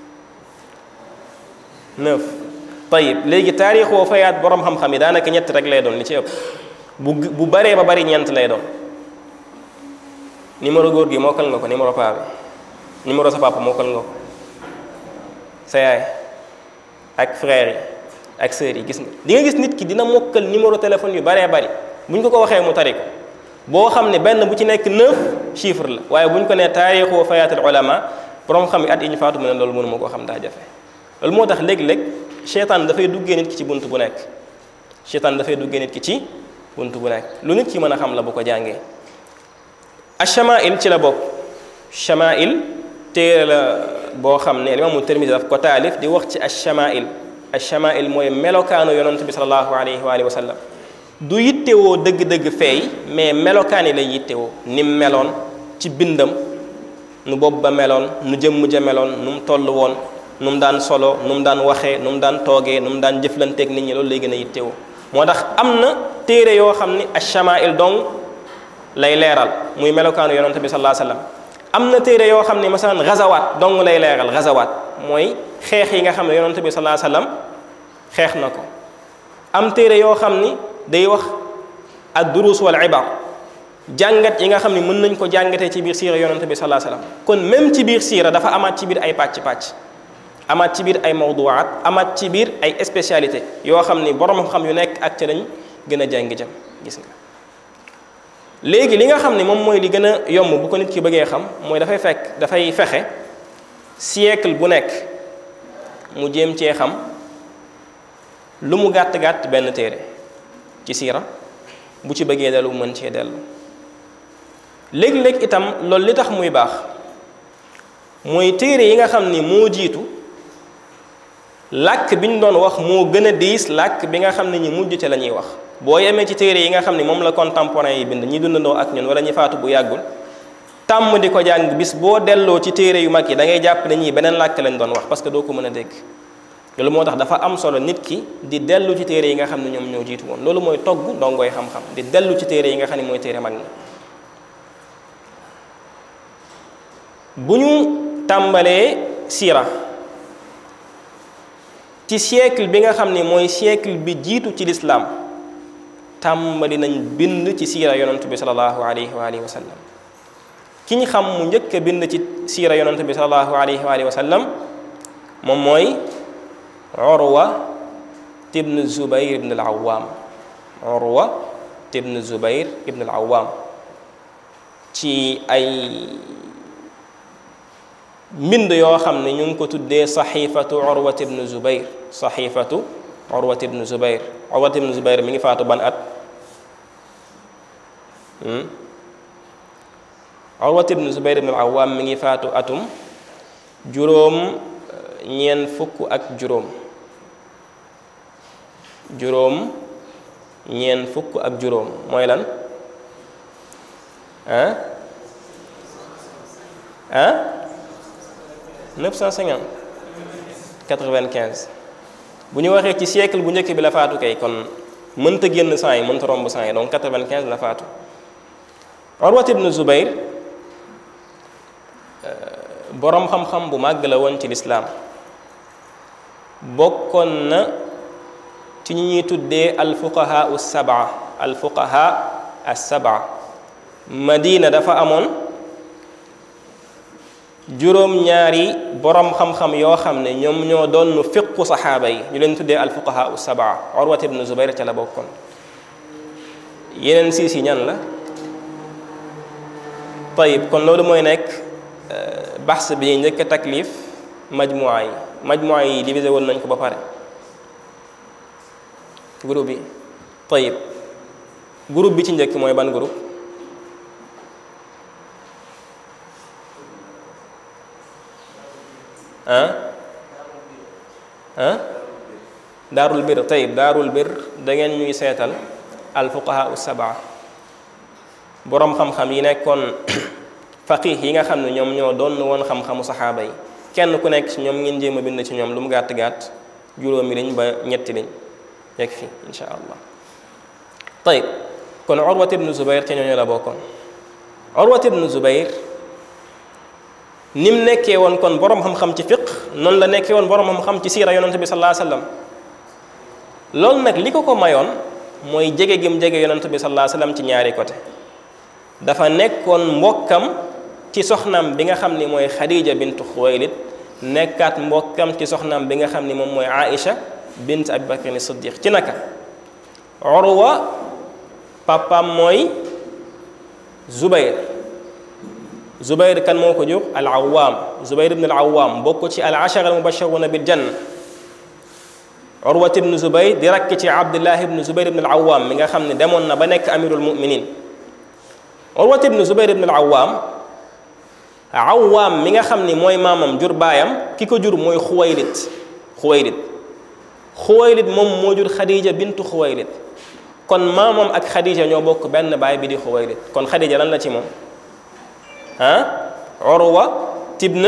Speaker 1: neuf tayib léegi taarix woo fayaat borom xam-xam yi daanaka ñett rek lay doon li ci ëpp bu bu baree ba bari ñeent lay doon numéro góor gi mokkal nga ko numéro paa bi numéro sa papa mokkal nga ko sa yaay ak frère yi ak sœurs yi gis nga di nga gis nit ki dina mokkal numéro téléphone yu baree bari bu ñu ko ko waxee mu tari ko boo xam ne benn bu ci nekk neuf chiffre la waaye bu ñu ko nee taarixu wa fayaatul ulama borom xam yi at yi ñu faatu mu ne loolu mënuma koo xam daa jafe loolu moo tax léeg-léeg seytaan dafay duggee nit ki ci bunt bu nekk seytaan dafay duggee nit ki ci bunt bu nekk lu nit ki mën a xam la bu ko jàngee achamail ci la bokk chamail téere la boo xam ne imaamu Tirmisi daf ko taalif di wax ci achamail achamail mooy melokaanu yonent bi salallahu alayhi wa alihi wa sallam du yittewoo dëgg-dëgg feey mais melokaan yi lay yittewoo ni mu meloon ci bindam nu bopp ba meloon nu jëmm ja meloon nu mu toll woon nu mu daan solo nu mu daan waxee nu mu daan toogee nu mu daan jëflanteeg nit ñi loolu lay gën a yittewoo moo tax am na téere yoo xam ni achamail dong lay leeral muy melokaanu yonent bi sallallahu alayhi wasallam am na téere yoo xam ne masalan gazawaat dong lay leeral gazawaat mooy xeex yi nga xam ne yonent bi sallallahu alayhi wasallam xeex na ko am téere yoo xam ni day wax ad durus wal ibar jàngat yi nga xam ne mën nañ ko jàngatee ci biir siira yonent bi sallallahu alayhi wasallam kon même ci biir siira dafa amaat ci biir ay pàcc-pàcc amaat ci biir ay mawduwaat amaat ci biir ay spécialité yoo xam ni borom xam yu nekk ak ca lañ gën a jàng jëm gis nga léegi li nga xam ne moom mooy li gën a yomb bu ko nit ki bëggee xam mooy dafay fekk dafay fexe siècle bu nekk mu jéem cee xam lu mu gàtt-gàtt benn téere ci siira bu ci bëggee dellu mën cee dellu léeg-léeg itam loolu li tax muy baax mooy téere yi nga xam ni moo jiitu làkk bi ñu doon wax moo gën a diis làkk bi nga xam ne ñi mujj ca la ñuy wax boo yemee ci téere yi nga xam ne moom la contemporain yi bind ñi dundandoo ak ñun wala ñi faatu bu yàggul tàmm di ko jàng bis boo delloo ci téere yu mag yi da ngay jàpp ne ñii beneen làkk lañ doon wax parce que doo ko mën a dégg loolu moo tax dafa am solo nit ki di dellu ci téere yi nga xam ne ñoom ñoo jiitu woon loolu mooy togg ndongoy xam-xam di dellu ci téere yi nga xam ne mooy téere mag ñi bu ñu tàmbalee siira ci siècle bi nga xam ne mooy siècle bi jiitu ci lislaam tàmbali nañ bind ci siira yonent bi salallahu alayhi wa alihi wa sallam ki ñu xam mu njëkk a bind ci siira yonent bi salallahu alayhi wa alihi wa sallam moom mooy urwa ibn zubayr ibn al awam urwa ibn zubayr ibn al awam ci ay mbind yoo xam ne ñu ngi ko tuddee saxifatu urwat ibn zubayr saxifatu urwat ibn zubayr urwat ibn zubayr mi ngi faatu ban at urwat ibn zubayr ibn al-awwam mi ngi faatu atum juróom ñeen fukk ak juróom juróom ñeen fukk ak juróom mooy lan ah ah 950 95 bu ñu waxee ci siècle bu njëkk bi la faatu kay kon mënta génn cent yi mënta romb cent yi donc 95 la faatu Urwat ibn Zubayr boroom xam-xam bu màgg la woon ci lislaam bokkoon na ci ñi ñuy tuddee alfuqaha as-sab'a alfuqaha as-sab'a Madina dafa amoon juróom-ñaari borom xam-xam yoo xam ne ñoom ñoo doon fiqu saxaaba yi ñu leen tuddee alfuqaha sabaa urwat ibn zubayr ca la bokkoon yeneen siis yi ñan la tayib kon loolu mooy nekk baxs bi ñuy njëkk a taklif majmua yi majmua yi divisé woon nañ ko ba pare groupe bi tayib groupe bi ci njëkk mooy ban groupe ah ah daarul bir tayib daarul bir da ngeen ñuy seetal alfuqaha sabaa boroom xam-xam yi nekkoon faqih yi nga xam ne ñoom ñoo doon woon xam-xamu saxaaba yi kenn ku nekk ci ñoom ngeen jéem a bind ci ñoom lu mu gàtt gàtt juróomi liñ ba ñetti liñ yegg fi insha allah tayib kon urwat ibnu zubayr ca ñooñu la bokkoon urwat ibnu zubayr ni mu nekkee woon kon borom xam-xam ci fiq noonu la nekkee woon borom xam-xam ci siira yonante bi sallallahu alayhi wasallam loolu nag li ko ko mayoon mooy jege gim jege yonante bi sallallahu alayhi wasallam ci ñaari côté dafa nekkoon mbokkam ci soxnaam bi nga xam ni mooy Khadija bintu Xuwaylid nekkaat mbokkam ci soxnaam bi nga xam ni moom mooy Aïcha bint Abi Bakr Siddiq ci naka Urwa papaam mooy Zubayr Zubayr kan moo ko jur al Awaam Zubayr ibn al Awaam bokk ci al ashara al mubashiruna bil janna Urwat ibn Zubayr di rakk ci Abdullah ibn Zubayr ibn al Awaam mi nga xam ne demoon na ba nekk amirul muminin Urwat ibn Zubayr ibn al Awaam Awaam mi nga xam ni mooy maamam jur baayam ki ko jur mooy Xuwaylid Xuwaylid Xuwaylid moom moo jur Khadija bintu Xuwaylid kon maamam ak Khadija ñoo bokk benn baay bi di Xuwaylid kon Khadija lan la ci moom ah Urwa ibn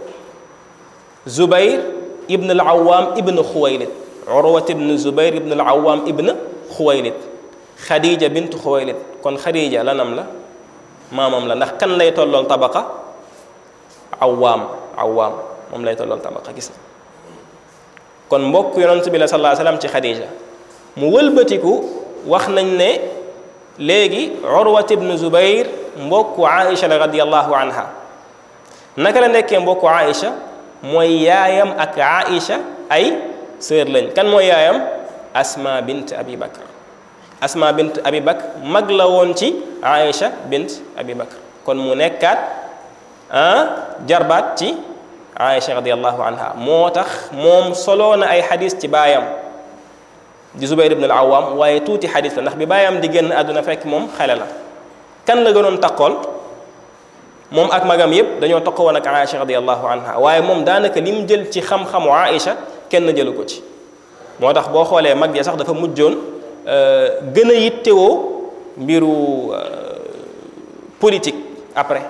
Speaker 1: Zubayr ibn al-Awwam ibn Xuwaylid Urwa ibn Zubayr ibn al-Awwam ibn Xuwaylid Khadija bintu Xuwaylid kon Khadija lanam la maamam la ndax kan lay tollool tabaqa Awwaam Awwaam moom lay tollool tabaqa gis na kon mbokk yonent bi la sallallahu alayhi wasallam ci Khadija mu wëlbatiku wax nañ ne léegi Urwat ibn Zubayr mbokku Aïcha la radiyallahu anha naka la nekkee mbokku Aïcha mooy yaayam ak Aïcha ay sœur lañ kan mooy yaayam Asma bint Abi Bakr Asma bint Abi Bakr mag la woon ci Aïcha bint Abi Bakr kon mu nekkaat ah jarbaat ci Aïcha radiyallahu anha moo tax moom soloo na ay xadis ci baayam di Zubayr ibn al-Awwam waaye tuuti xadis la ndax bi baayam di génn àdduna fekk moom xale la kan la gënoon taqool moom ak magam yépp dañoo taqoo woon ak Aïcha radiyallahu anha waaye moom daanaka li mu jël ci xam-xamu Aïcha kenn jëlu ko ci moo tax boo xoolee mag ja sax dafa mujjoon gën a yittewoo mbiru politique après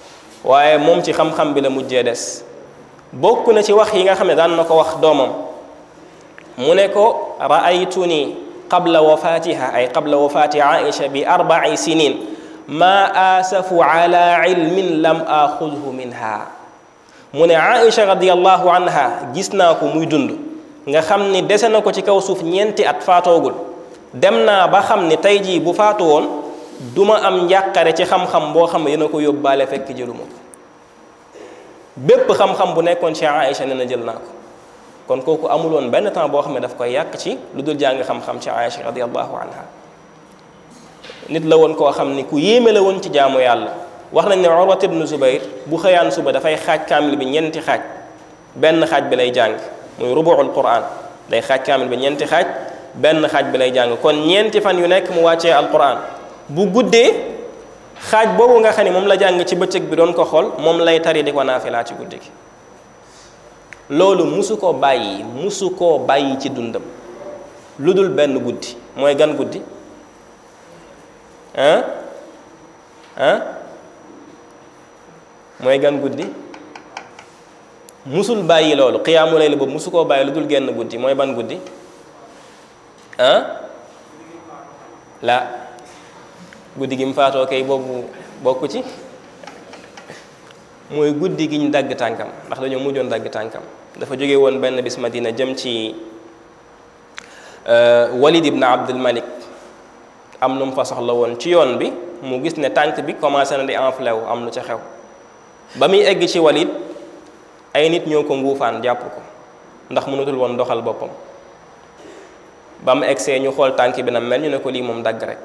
Speaker 1: waaye moom ci xam-xam bi la mujjee des bokk na ci wax yi nga xam ne daan na ko wax doomam mu ne ko raaytuni qabla wafatiha ay qabla wafati aisha bi arbai sinin ma asafu ala ilmin lam axudhu minha mu ne aisha radiallahu anha gis naa ko muy dund nga xam ni dese na ko ci kaw suuf ñeenti at faatoogul dem naa ba xam ni tey jii bu faatu woon duma am njàqare ci xam-xam boo xam ne dina ko yóbbaale fekk jëluma ko bépp xam-xam bu nekkoon ci Aïcha ne na jël naa ko kon kooku amuloon benn temps boo xam ne daf koy yàq ci lu dul jàng xam-xam ci Aïcha radiallahu anha nit la woon koo xam ni ku yéeme la woon ci jaamu yàlla wax nañ ne Urwat ibnu Zubayr bu xëyaan suba dafay xaaj kaamil bi ñeenti xaaj benn xaaj bi lay jàng muy rubuul quran day xaaj kaamil bi ñeenti xaaj benn xaaj bi lay jàng kon ñeenti fan yu nekk mu wàccee alquran bu guddee xaaj boobu nga xam ne moom la jàng ci bëccëg bi doon ko xool moom lay tari di ko naafilaa ci guddi gi loolu musu koo bàyyi musu koo bàyyi ci dundam lu dul benn guddi mooy gan guddi ah ah mooy gan guddi musul bàyyi loolu xiyaamu layl boobu musu koo bàyyi lu dul genn guddi mooy ban guddi ah la guddi gi mu faatoo kay boobu bokku ci mooy guddi gi ñu dagg tànkam ndax dañoo mujjoon dagg tànkam dafa jóge woon benn bis Madina jëm ci Walid ibn Abdul Malik am nu mu fa soxla woon ci yoon bi mu gis ne tànk bi commencé na di enflé wu am lu ca xew ba muy egg ci Walid ay nit ñoo ko nguufaan jàpp ko ndax mënatul woon doxal boppam ba mu egsee ñu xool tànk bi na mel ñu ne ko lii moom dagg rek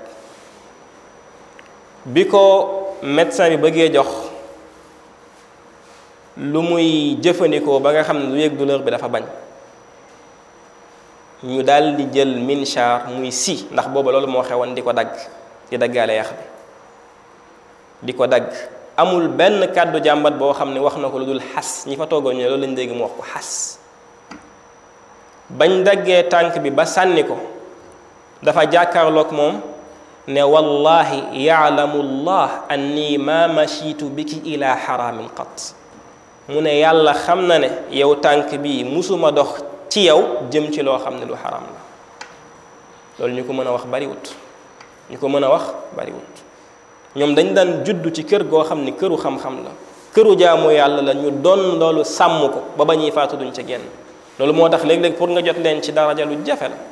Speaker 1: bi ko médecin bi bëggee jox lu muy jëfandikoo ba nga xam ne du yëg douleur bi dafa bañ ñu daal di jël minchar muy si ndax booba loolu moo xewoon di ko dagg di daggaale yax bi di ko dagg amul benn kàddu jàmbat boo xam ne wax na ko lu dul xas ñi fa toogoon ñu loolu lañ dégg mu wax ko xas bañ daggee tànk bi ba sànni ko dafa jàkkaarloog moom ne wallahi yaalamu llah anni ma machitu biki ila xaraamin qat mu ne yàlla xam na ne yow tànk bii musuma dox ci yow jëm ci loo xam ne lu xaraam la loolu ñu ko mën a wax bariwut ñu ko mën a wax bariwut ñoom dañ daan juddu ci kër goo xam ni këru xam-xam la këru jaamu yàlla la ñu doon loolu sàmm ko ba ba ñuy faatu duñ ca génn loolu moo tax léeg-léeg pour nga jot leen ci daraja lu jafe la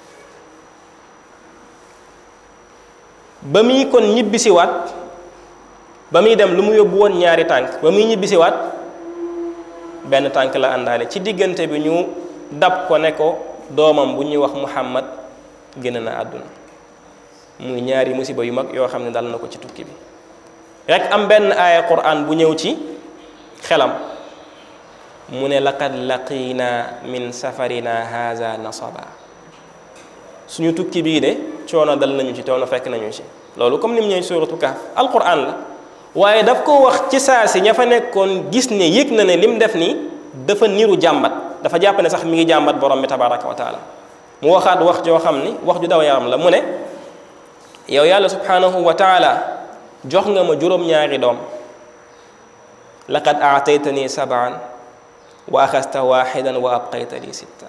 Speaker 1: ba muy kon ñibbisiwaat ba muy dem lu mu yóbbu woon ñaari tànk ba muy ñibbisiwaat benn tànk la àndaale ci diggante bi ñu dab ko ne ko doomam bu ñuy wax Muhammad génn na àdduna muy ñaari musiba yu mag yoo xam ne dal na ko ci tukki bi rek am benn aaya quran bu ñëw ci xelam mu ne laqad laqina min safarina haza nasaba suñu tukki bii de coono dal nañu ci coono fekk nañu ci loolu comme ni mu ñëw suratu Kahf alquran la waaye daf ko wax ci saa si ña fa nekkoon gis ne yëg na ne lim def nii dafa niru jàmbat dafa jàpp ne sax mi ngi jàmbat borom bi tabaraka wa taala mu waxaat wax joo xam ni wax ju daw yaram la mu ne yow yàlla subhanahu wa taala jox nga ma juróom-ñaari doom laqad aataytani sabaan wa axasta waxidan wa abqayta li sitta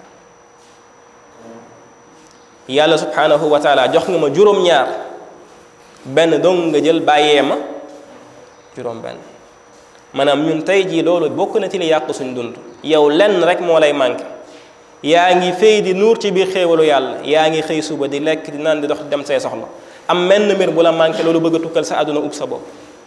Speaker 1: yàlla subhanahu wa taala jox nga ma juróom-ñaar benn dong nga jël bàyyee ma juróom benn maanaam ñun tey jii loolu bokk na ci li yàq suñ dund yow lenn rek moo lay manqué yaa ngi fay di nuur ci biir xéewalu yàlla yaa ngi xëy suba di lekk di naan di dox dem say soxla am menn mbir bu la manqué loolu bëgg a tukkal sa àdduna ub sa bopp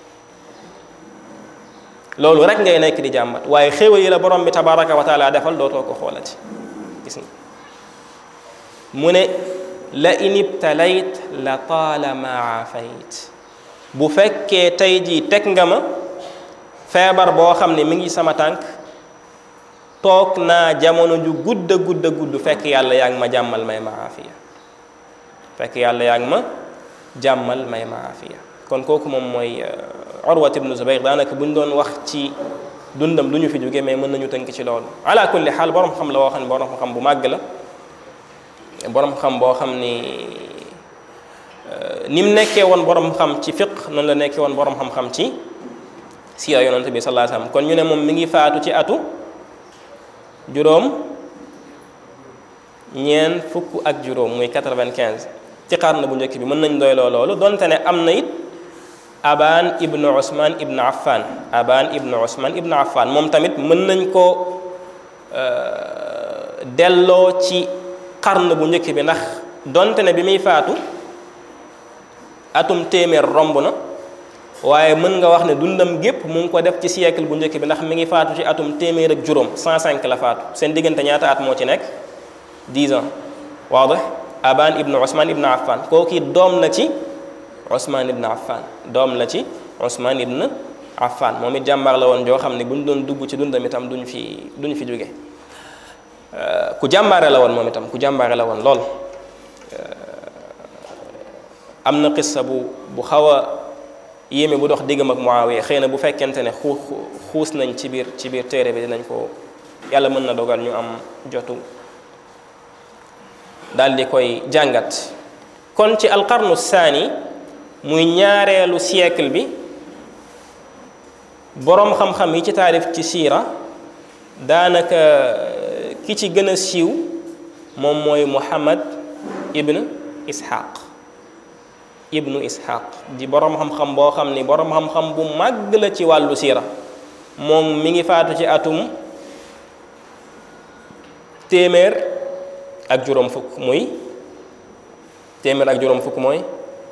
Speaker 1: loolu rek ngay nekk di jàmbat waaye xéewal yi la borom bi tabaraka wa taala defal dootoo ko xoolati gis nga mu ne la in ibtalayt la taalama aafayt bu fekkee tey jii teg nga ma feebar boo xam ne mi ngi sama tànk toog naa jamono ju gudd a gudd a gudd fekk yàlla yaa ngi ma jàmmal may ma aafiya fekk yàlla yaa ngi ma jàmmal may ma aafiya kon kooku moom mooy Urwat ibnu Zubayr daanaka bu ñu doon wax ci dundam du ñu fi jóge mais mën nañu tënk ci loolu ala kulli xaal borom xam la woo xam ne borom xam bu màgg la borom xam boo xam ni ni mu nekkee woon borom xam ci fiq noonu la nekkee woon borom xam-xam ci siira yonante bi sallallahu alayhi wasallam kon ñu ne moom mi ngi faatu ci atu juróom ñeen fukk ak juróom muy 95 ci xarnu bu njëkk bi mën nañ doyloo loolu donte ne am na it aban ibnu usman ibnu affan aban ibnu usman ibnu affan moom tamit mën nañ ko delloo ci xarnu bu njëkk bi ndax donte ne bi muy faatu atum téeméer romb na waaye mën nga wax ne dundam gépp mu ngi ko def ci siècle bu njëkk bi ndax mi ngi faatu ci atum téeméer ak juróom 105 la faatu seen diggante ñaata at moo ci nekk 10 ans waadix aban ibnu usman ibnu affan kooki doom la ci usman ibnu affan doom la ci usman ibnu affan moom it jàmbaar la woon joo xam ne bu ñu doon dugg ci dundam itam duñ fi duñ fi jóge ku jàmbaare la woon moom itam ku jàmbaare la woon lool am na qissa bu bu xaw a yéeme bu dox diggam ak Muawiya xëy na bu fekkente ne xuu xuus nañ ci biir ci biir téere bi dinañ ko yàlla mën na dogal ñu am jotu daal di koy jàngat kon ci alqarnu saani muy ñaareelu siècle bi boroom xam-xam yi ci taarif ci siira daanaka ki ci gën a siiw moom mooy Muhammad ibn Ishaq ibnu ishaq di boroom xam-xam boo xam ni boroom xam-xam bu màgg la ci wàllu siira moom mi ngi faatu ci atum téeméer ak juróom fukk muy téeméer ak juróom fukk mooy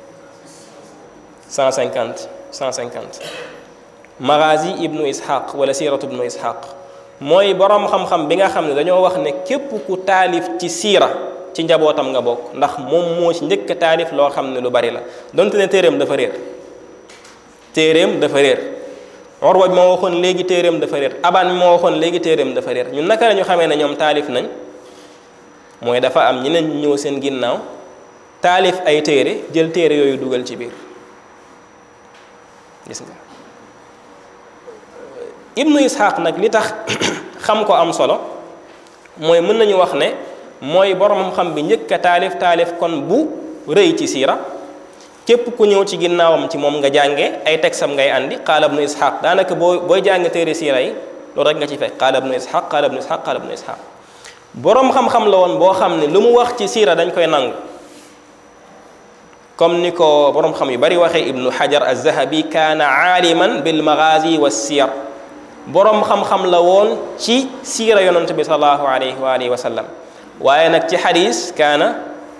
Speaker 1: 150 150 magazi ibnu ishaq wala siiratu ibnu ishaq mooy boroom xam-xam bi nga xam ne dañoo wax ne képp ku taalif ci siira ci njabootam nga bokk ndax moom moo ci njëkk a taalif loo xam ne lu bari la donte ne téeréem dafa réer téeréem dafa réer Urwa bi moo waxoon léegi téeréem dafa réer Abaan mi moo waxoon léegi téeréem dafa réer ñun naka la ñu xamee ne ñoom taalif nañ mooy dafa am ñeneen ñu ñëw seen ginnaaw taalif ay téere jël téere yooyu dugal ci biir gis nga Ibnu Ishaq nag li tax xam ko am solo mooy mën nañu wax ne mooy borom xam bi njëkk a taalif taalif kon bu rëy ci siira képp ku ñëw ci ginnaawam ci moom nga jànge ay tegsam ngay andi qaala ibnu ishaq daanaka boo booy jàng téere siira yi loolu rek nga ci fekk qaala ibnu ishaq qaala ibnu ishaq qaala ibnu ishaq borom xam-xam la woon boo xam ne lu mu wax ci siira dañ koy nangu comme ni ko borom xam yu bari waxee ibnu hajar az-zahabi kaana aaliman bil maghazi wa siyar borom xam-xam la woon ci siira yonent bi sallallahu alayhi wa alihi wa sallam waaye nag ci xadis kaana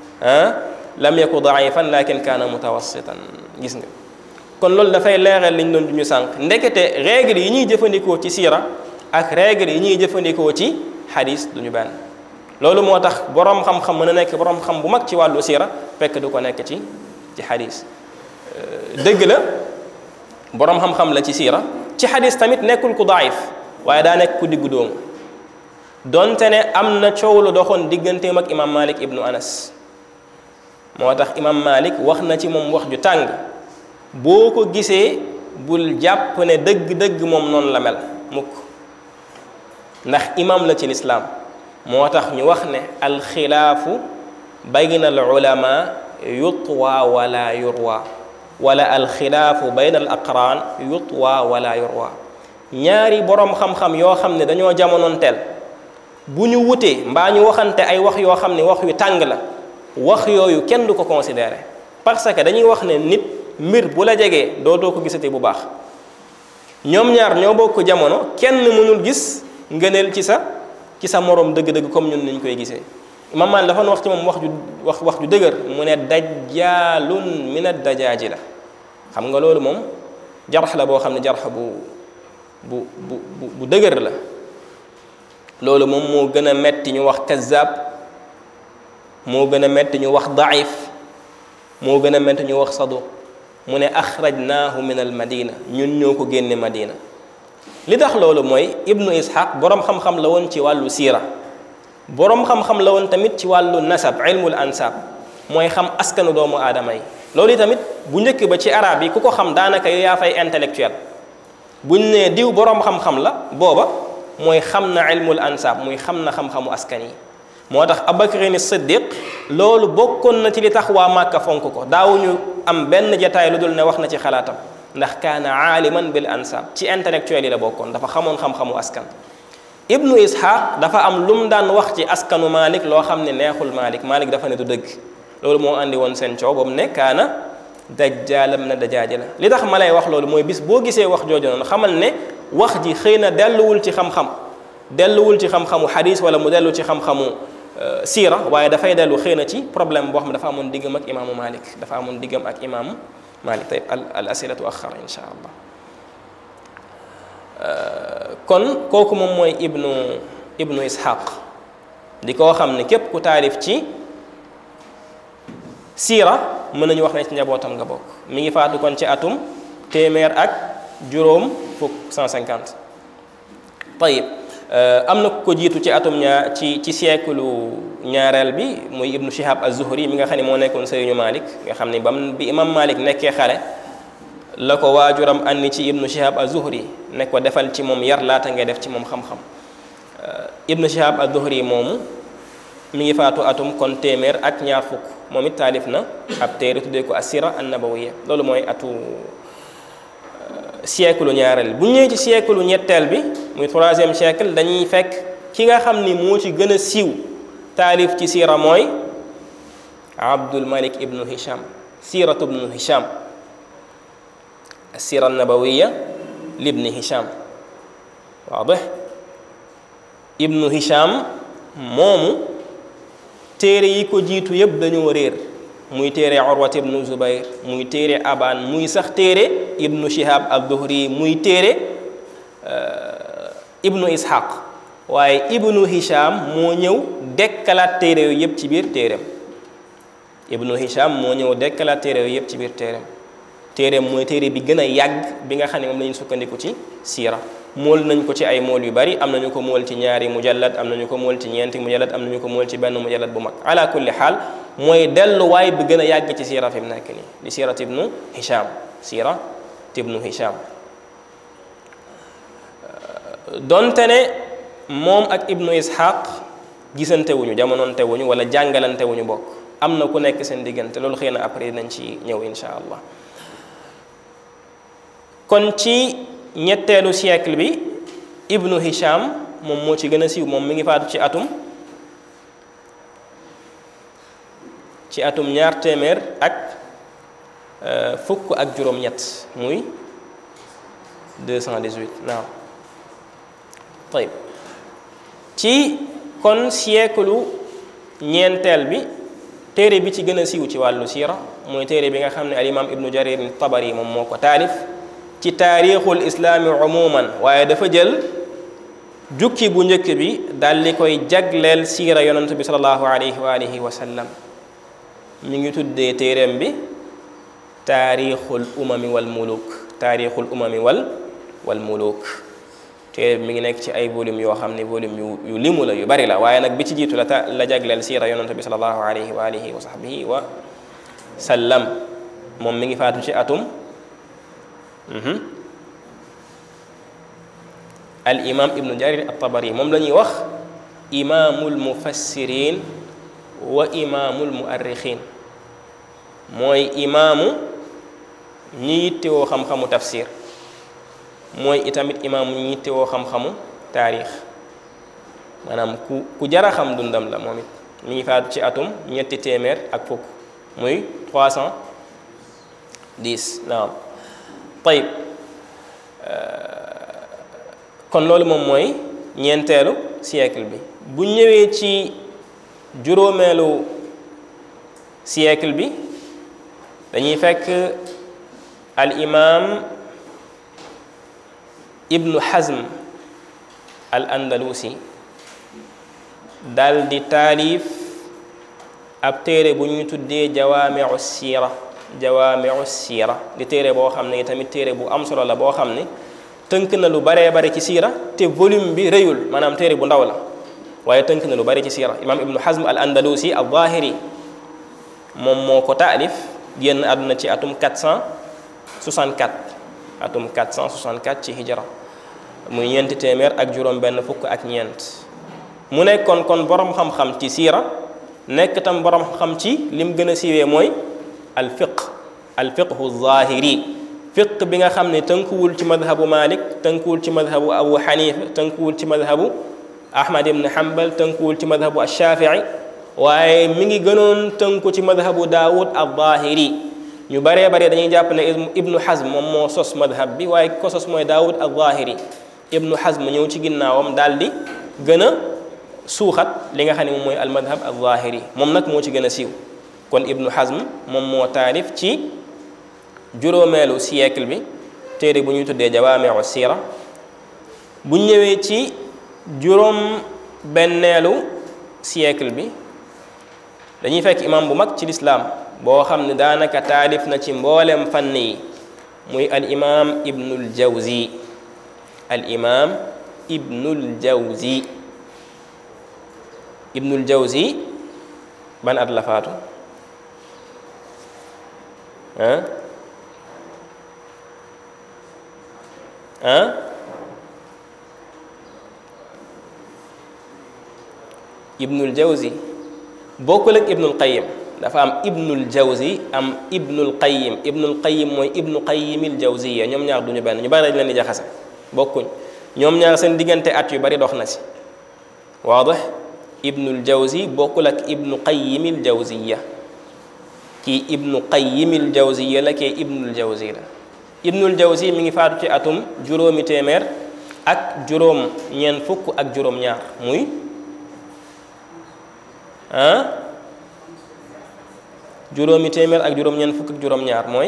Speaker 1: lam yaku daifan lakin kaana mutawassitan gis nga kon loolu dafay leeral liñ doon duñu sànq ndekete règle yi ñuy jëfandikoo ci siira ak règle yi ñuy jëfandikoo ci xadis duñu benn loolu moo tax borom xam-xam mën a nekk borom xam bu mag ci wàllu siira fekk du ko nekk ci ci xadis dëgg la borom xam-xam la ci siira ci xadis tamit nekkul ku daif waaye daa nekk ku diggu doomu donte ne am na coow lu doxoon digganteem ak imam malik ibnu anas moo tax imam malik wax na ci moom wax ju tàng boo ko gisee bul jàpp ne dëgg-dëgg moom noonu la mel mukk ndax imam la ci lislaam moo tax ñu wax ne alxilaafu bayna al ulama yutwa wala yurwa wala alxilaafu bayna al aqraan yutwa wala yurwa ñaari boroom xam-xam yoo xam ne dañoo jamonoon teel bu ñu wutee mbaa ñu waxante ay wax yoo xam ne wax yu tàng la wax yooyu kenn du ko considéré parce que dañuy wax ne nit mbir bu la jegee dootoo ko gisati bu baax ñoom ñaar ñoo bokk jamono kenn mënul gis ngëneel ci sa ci sa moroom dëgg-dëgg comme ñun niñ koy gisee Imam Maalik dafa wax ci moom wax ju wax wax ju dëgër mu ne dajjaalun min ad-dajaaji la xam nga loolu moom jarx la boo xam ne jarx bu bu bu bu dëgër la loolu moom moo gën a metti ñu wax kazzab moo gën a metti ñu wax daif moo gën a metti ñu wax saduq mu ne axrajnaahu min al madina ñun ñoo ko génne madina li tax loolu mooy ibnu ishaq boroom xam-xam la woon ci wàllu siira boroom xam-xam la woon tamit ci wàllu nasab ilmul ansab mooy xam askanu doomu aadama yi loolu tamit bu njëkk ba ci arab yi ku ko xam daanaka yow yaa fay intellectuel buñ nee diw boroom xam-xam la booba mooy xam na ilmul ansab muy xam na xam-xamu askan yi moo tax abakrin siddiq loolu bokkoon na ci li tax waa màkka fonk ko daawuñu am benn jataay lu dul ne wax na ci xalaatam ndax kaana aaliman bil ansab ci intellectuel yi la bokkoon dafa xamoon xam-xamu askan ibnu ishaq dafa am lu mu daan wax ci askanu malik loo xam ne neexul malik malik dafa ne du dëgg loolu moo andi woon seen coow boobu ne kaana dajjaalam na dajaaja la li tax ma lay wax loolu mooy bis boo gisee wax jooju noonu xamal ne wax ji xëy na delluwul ci xam-xam delluwul ci xam-xamu xadis wala mu dellu ci xam-xamu siira waaye dafay dellu xëy na ci problème boo xam ne dafa amoon diggam ak imaamu malik dafa amoon diggam ak imaamu malik tayib al al asilatu axara insha allah kon kooku moom mooy ibnu ibnu ishaq di koo xam ne képp ku taalif ci siira mën nañu wax ne ci njabootam nga bokk mi ngi faatu kon ci atum téeméer ak juróom fukk 150 tayib am na ko jiitu ci atum ñaar ci ci siècle ñaareel bi muy ibnu shihab az-zuhri mi nga xam ne moo nekkoon sëriñu malik nga xam ne bam bi imam malik nekkee xale la ko waajuram andi ci ibnu shihab az-zuhri ne ko defal ci moom yar laata ngay def ci moom xam-xam ibnu shihab az-zuhri moomu mi ngi faatu atum kon téeméer ak ñaar fukk moom it taalif na ab téere tuddee ko assira an-nabawiyya loolu mooy atu siècle ñaareel bu ñëwee ci siècle ñetteel bi muy troisième siècle dañuy fekk ki nga xam ni moo ci gën a siiw taalif ci siira mooy abdul malik ibnu hisham siiratu ibnu hisham assira an-nabawiyya libni hisham waadih ibnu hisham moomu téere yi ko jiitu yëpp dañoo réer muy téere urwat ibnu zubayr muy téere aban muy sax téere ibnu shihab ad-duhri muy téere ibnu ishaq waaye ibnu hisham moo ñëw dekkalaat téere yooyu yëpp ci biir téereem ibnu hisham moo ñëw dekkalaat téere yooyu yëpp ci biir téereem téereem mooy téere bi gën a yàgg bi nga xam ne moom la ñu sukkandiku ci siira mool nañ ko ci ay mool yu bari am nañu ko mool ci ñaari mujallad am nañu ko mool ci ñeenti mujallad am nañu ko mool ci benn mujallad bu mag ala kulli xaal mooy delluwaay bi gën a yàgg ci siira fi mu nekk nii di siirat ibnu hisham siirat ibnu hisham donte ne moom ak ibnu ishaq gisante wuñu jamononte wuñu wala jàngalante wuñu bokk am na ku nekk seen diggante loolu xëy na après nañ ci ñëw insha allah kon ci ñetteelu siècle bi ibnu hisham moom moo ci gën a siiw moom mi ngi faatu ci atum ci atum ñaar téeméer ak fukk ak juróom-ñett muy 218 naaw tayib ci kon siècle ñeenteel bi téere bi ci gën a siiw ci wàllu siira mooy téere bi nga xam ne al imam ibnu jarir tabari moom moo ko taalif ci taarixul islaami umuman waaye dafa jël jukki bu njëkk bi daal di koy jagleel siira yonent bi salallahu alayhi wa alihi wa sallam mi ngi tuddee téereem bi taarixul umami wal muluk taarixul umami wal wal muluk téere bi mi ngi nekk ci ay volume yoo xam ne volume yu yu limu la yu bari la waaye nag bi ci jiitu la ta la jagleel siira yonent bi salallahu alayhi wa alihi wa sahbihi wa sallam moom mi ngi faatu ci atum al imam ibnu jarir at-tabari moom la ñuy wax imaamul mufassirin wa imaamul muarrixin mooy imaamu ñi yittewoo xam-xamu tafsir mooy itamit imaamu ñi yittewoo xam-xamu taarix maanaam ku ku jara xam dundam la moom it mi ngi faatu ci atum ñetti téeméer ak fukk muy 310 naam tayib kon loolu moom mooy ñeenteelu siècle bi bu ñëwee ci juróomeelu siècle bi dañuy fekk al imam ibnu hazm al andalusi dal di taalif ab téere bu ñuy tuddee jawaamiu siira jawaamiu siira di téere boo xam ne tamit téere bu am solo la boo xam ne tënk na lu baree bare ci siira te volume bi rëyul maanaam téere bu ndaw la waaye tënk na lu bari ci siira imam ibnu hazm al andalusi al zahiri moom moo ko taalif génn àdduna ci atum 464 atum 464 ci hijra muy ñeenti téeméer ak juróom benn fukk ak ñeent mu nekkoon kon borom xam-xam ci siira nekk tam borom xam ci lim gën a siiwee mooy al fiq al fiqhu zahiri fiq bi nga xam ne tënkuwul ci madhabu malik tënkuwul ci madhabu abu xanifa tënkuwul ci madhabu ahmad ibn hanbal tënkuwul ci madhabu ashafii waaye mi ngi gënoon tënku ci madhabu daawud al-zahiri ñu baree bare dañuy jàpp ne ibnu hazm moom moo sos madhab bi waaye ko sos mooy daawud al-zahiri ibnu hazm ñëw ci ginnaawam daal di gën a suuxat li nga xam ne moom mooy almadhab al-zahiri moom nag moo ci gën a siiw kon ibnu hazm moom moo taalif ci juróomeelu siècle bi téere bu ñuy tuddee jawaamiu siira bu ñëwee ci juróom benneelu siècle bi dañuy fekk imam bu mag ci lislaam boo xam ne daanaka taalif na ci mboolem fànn yi muy al imam ibnul jawzi al imam ibnul jawzi ibnul jawzi ban at la faatu ah ah ibnul jawzi bokkul ak ibnul qayim dafa am ibnul jawzi am ibnul qayim ibnul qayim mooy ibnu qayimil jawziya ñoom ñaar duñu benn ñu bari dañ leen di jaxase bokkuñ ñoom ñaar seen diggante at yu bari dox na si waadix ibnul jawzi bokkul ak ibnu qayimil jawziya kii ibnu qayimil jawziya la kee ibnul jawzi la ibnul jawzi mi ngi faatu ci atum juróomi téeméer ak juróom ñeent fukk ak juróom ñaar muy ah juróomi téeméer ak juróom ñeent fukk ak juróom ñaar mooy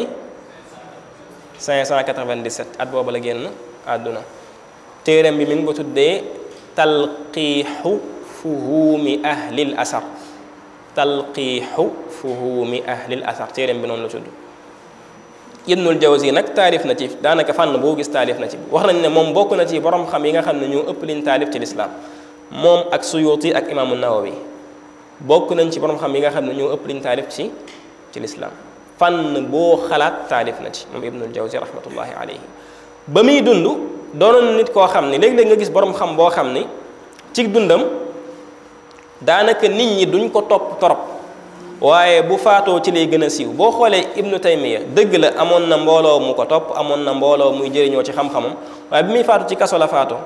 Speaker 1: 597 at booba la génn àdduna téeram bi mi ngi ko tuddee talqiixu fuhuumi ahlil asar talqiixu fuhuumi ahlil asar téeram bi noonu la tudd ibnul jawzi nag taalif na ci daanaka fànn boo gis taalif na ci wax nañ ne moom bokk na ci borom xam yi nga xam ne ñoo ëpp liñ taalif ci lislaam moom ak suyuti ak imaamu nawawi bokk nañ ci borom xam yi nga xam ne ñoo ëpp liñ taalif ci ci lislaam fànn boo xalaat taalif na ci moom ibnul jawzi rahmatullahi alayhi ba muy dund doonoon nit koo xam ne léeg-léeg nga gis borom xam boo xam ni ci dundam daanaka nit ñi duñ ko topp torop waaye bu faatoo ci lay gën a siiw boo xoolee ibnu taymiya dëgg la amoon na mbooloo mu ko topp amoon na mbooloo muy jëriñoo ci xam-xamam waaye bi muy faatu ci kaso la faatoo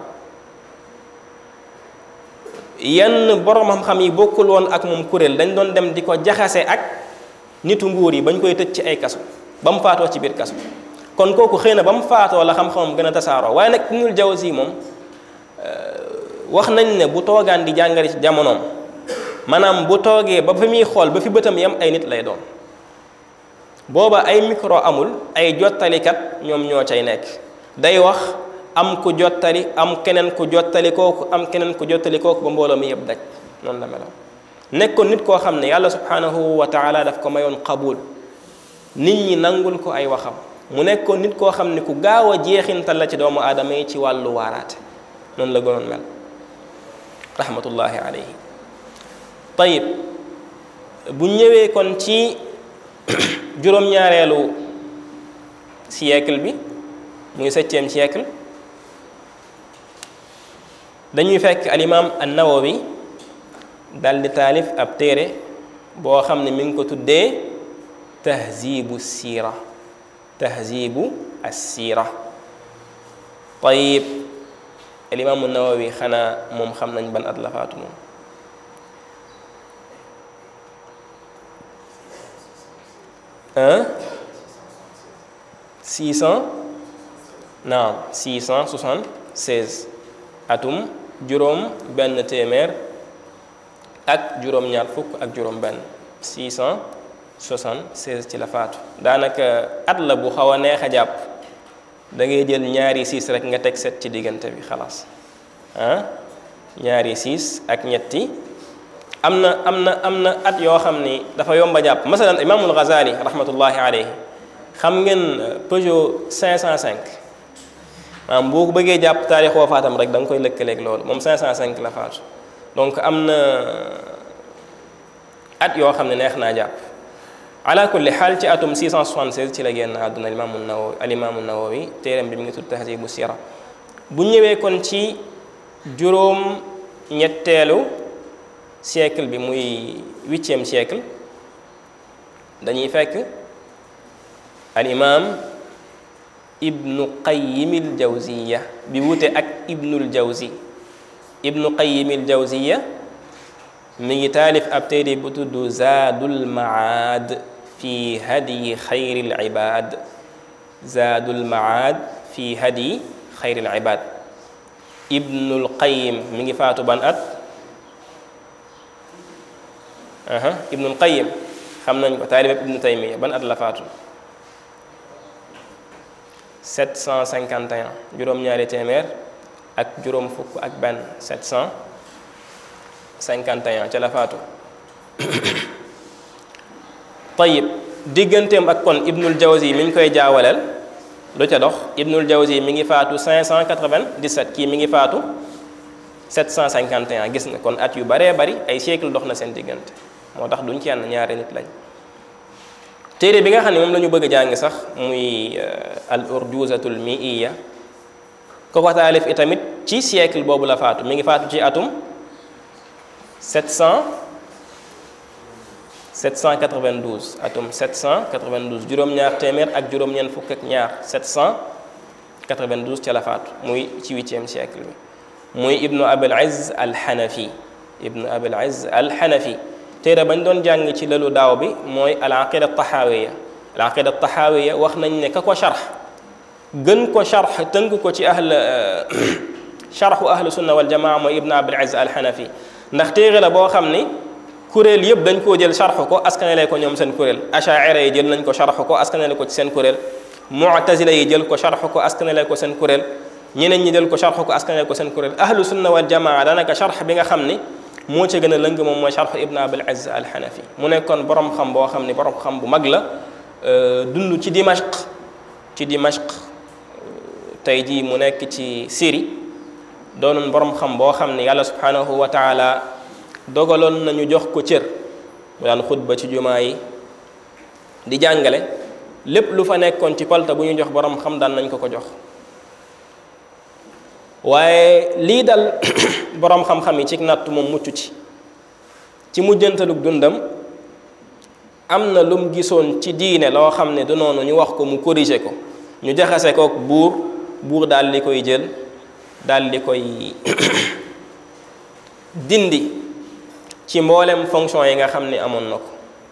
Speaker 1: yenn borom xam-xam yi bokkul woon ak moom kuréel dañ doon dem di ko jaxase ak nitu nguur yi bañ koy tëj ci ay kaso ba mu faatoo ci biir kaso kon kooku xëy na ba mu faatoo la xam-xamam gën a tasaaroo waaye nag ibnul jawzi moom wax nañ ne bu toogaan di jàngale ci jamonoom maanaam bu toogee ba fi muy xool ba fi bëtam yam ay nit lay doon booba ay micro amul ay jottalikat ñoom ñoo cay nekk day wax am ku jottali am keneen ku jottali kooku am keneen ku jottali kooku ba mbooloo mi yëpp daj noonu la meloon nekkoon nit koo xam ne yàlla subhanahu wa taala daf ko mayoon qabul nit ñi nangul ko ay waxam mu nekkoon nit koo xam ne ku gaaw a jeexintal la ci doomu aadama yi ci wàllu waaraate noonu la gënoon mel rahmatullahi alayhi tayib bu ñëwee kon ci juróom-ñaareelu siècle bi muy septième siècle dañuy fekk alimam an-nawawi dal di taalif ab téere boo xam ne mi ngi ko tuddee tahzibu siira tahzibu as-siira tayib alimam an-nawawi xanaa moom xam nañ ban at la faatu moom un six cent naam six cent soixante seize atum juróom benn téeméer ak juróom-ñaar fukk ak juróom benn six cent soixante seize ci la faatu daanaka at la bu xaw a neex a jàpp da ngay jël ñaari six rek nga teg set ci diggante bi xalaas ah ñaari six ak ñetti am na am na am na at yoo xam ni dafa yomba jàpp masalan imaamul Ghazali rahmatullahi alayhi xam ngeen Peugeot 505 maanaam boo ko bëggee jàpp taarix wafaatam rek da nga koy lëkkaleeg loolu moom 505 la faatu donc am na at yoo xam ne neex naa jàpp ala kulli xaal ci atum 676 ci la génn àdduna alimaamu nawawi alimaamu nawawi téeram bi mi ngi tudd tahzibu sira bu ñëwee kon ci juróom ñetteelu siècle bi muy huitième siècle dañuy fekk al imam ibnu qayyimil jawziya bi wute ak ibnul jawzi ibnu qayim al jawziya mi ngi taalif ab téere bu tudd zaadul maad fi hadyi xayril ibaad zaadul maad fi hadyi xayril ibaad ibnul qayim mi ngi faatu ban at aha ibnul qayim xam nañ ko taalib ibnu taymiya ban at la faatu 751 juróom-ñaari téeméer ak juróom fukk ak benn 751 ca la faatu tayib digganteem ak kon ibnul jawzi mi ngi koy jaawaleel lu ca dox ibnul jawzi mi ngi faatu 597 kii mi ngi faatu 751 gis nga kon at yu baree bari ay siècle dox na seen diggante moo tax duñ kenn ñaari nit lañ téere bi nga xam ne moom la ñu bëgg a jàng sax muy al urjuzatul miiya ko ko taalif itamit ci siècle boobu la faatu mi ngi faatu ci atum 700 792 atum 792 juróom-ñaar téeméer ak juróom-ñeent fukk ak ñaar 792 ca la faatu muy ci huitième siècle bi muy ibnu abil izz al xanafi ibnu abil izz al xanafi téere bañ doon jàng ci lalu daaw bi mooy al aqida taxaawiya al aqida taxaawiya wax nañ ne ka ko sharx gën ko sharx tënk ko ci ahl sharxu ahlu sunna wal jamaa mooy ibnu abil izz al xanafi ndax téere la boo xam ni kuréel yëpp dañ koo jël sharx ko askanale ko ñoom seen kuréel achaira yi jël nañ ko sharx ko askanale ko ci seen kuréel mu'tazila yi jël ko sharx ko askanale ko seen kuréel ñeneen ñi jël ko sharx ko askanale ko seen kuréel ahlu sunna wal jamaa daanaka sharx bi nga xam ni moo ca gën a lëng moom mooy sharxu ibn abil izz al xanafi mu nekkoon borom xam boo xam ni borom xam bu mag la dund ci dimashq ci dimashq tey jii mu nekk ci Syrie doonoon borom xam boo xam ni yàlla subhanahu wa taala dogaloon nañu jox ko cër mu daan xutba ci jumaa yi di jàngale lépp lu fa nekkoon ci palta bu ñu jox borom xam daan nañ ko ko jox waaye lii dal boroom xam-xam yi ci natt moom mucc ci ci mujjantalug dundam am na lum gisoon ci diine loo xam ne du noonu ñu wax ko mu corriger ko ñu jaxase kook buur buur daal di koy jël daal di koy dindi ci mboolem fonction yi nga xam ni amoon na ko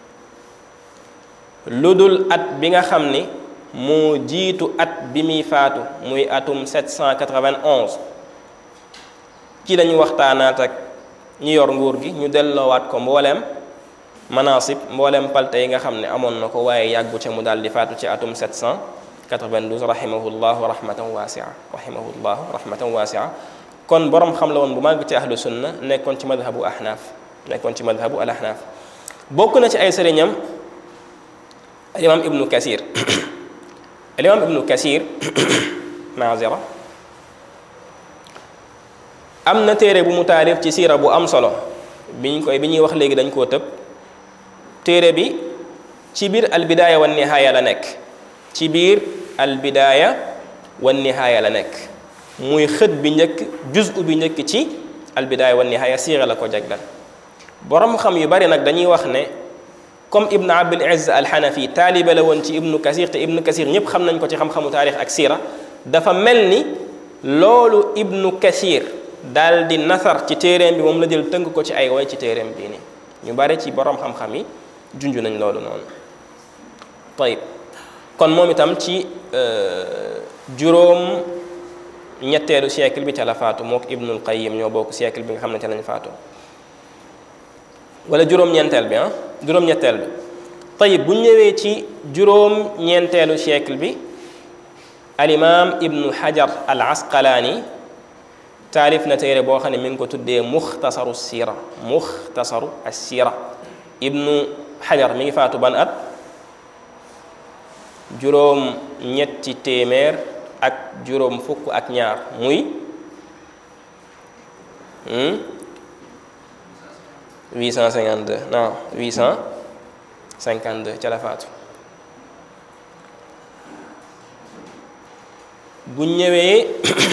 Speaker 1: lu dul at bi nga xam ni moo jiitu at bi muy faatu muy atum 791 ci lañu waxtaanaat ak ñi yor nguur gi ñu delloowaat ko mbooleem manasib mbooleem palte yi nga xam ne amoon na ko waaye yàggu ca mu daal di faatu ci atum 792 rahimahullahu rahmatan wasia rahimahullahu rahmatan wasia kon borom xam la woon bu màgg ci ahlu sunna nekkoon ci madhabu ahnaaf nekkoon ci madhabu al ahnaaf bokk na ci ay sëriñam alimam ibnu kasir alimam ibnu kasir maazira am na téere bu mu taarif ci siira bu am solo biñ koy bi ñuy wax léegi dañ koo tëb téere bi ci biir albidaaya wan nihaaya la nekk ci biir albidaaya wan nihaaya la nekk muy xët bi njëkk juzu bi njëkk ci albidaaya wan nihaaya siira la ko jaglal borom xam yu bari nag dañuy wax ne comme ibnu abil izz alxanafi taalibe la woon ci ibnu kasir te ibnu kasir ñëpp xam nañ ko ci xam-xamu taarix ak siira dafa mel ni loolu ibnu kasir daal di nasar ci téeréem bi moom la jël tënk ko ci ay way ci téeréem bii nii ñu bari ci borom xam-xam yi junj nañ loolu noonu tayib kon moom itam ci juróom ñetteelu siècle bi ca la faatu mook ibnul qayyim ñoo bokk siècle bi nga xam ne ca lañ faatu wala juróom-ñeenteel bi ah juróom-ñetteel bi tayib bu ñëwee ci juróom-ñeenteelu siècle bi alimaam ibnu hajar al asqalaani taalif na téere boo xam ne mi ngi ko tuddee muxtasaru siira muxtasaru assira ibnu xajar mi ngi faatu ban at juróom ñetti téeméer ak juróom fukk ak ñaar muy 852 non 852 ca la faatu bu ñëwee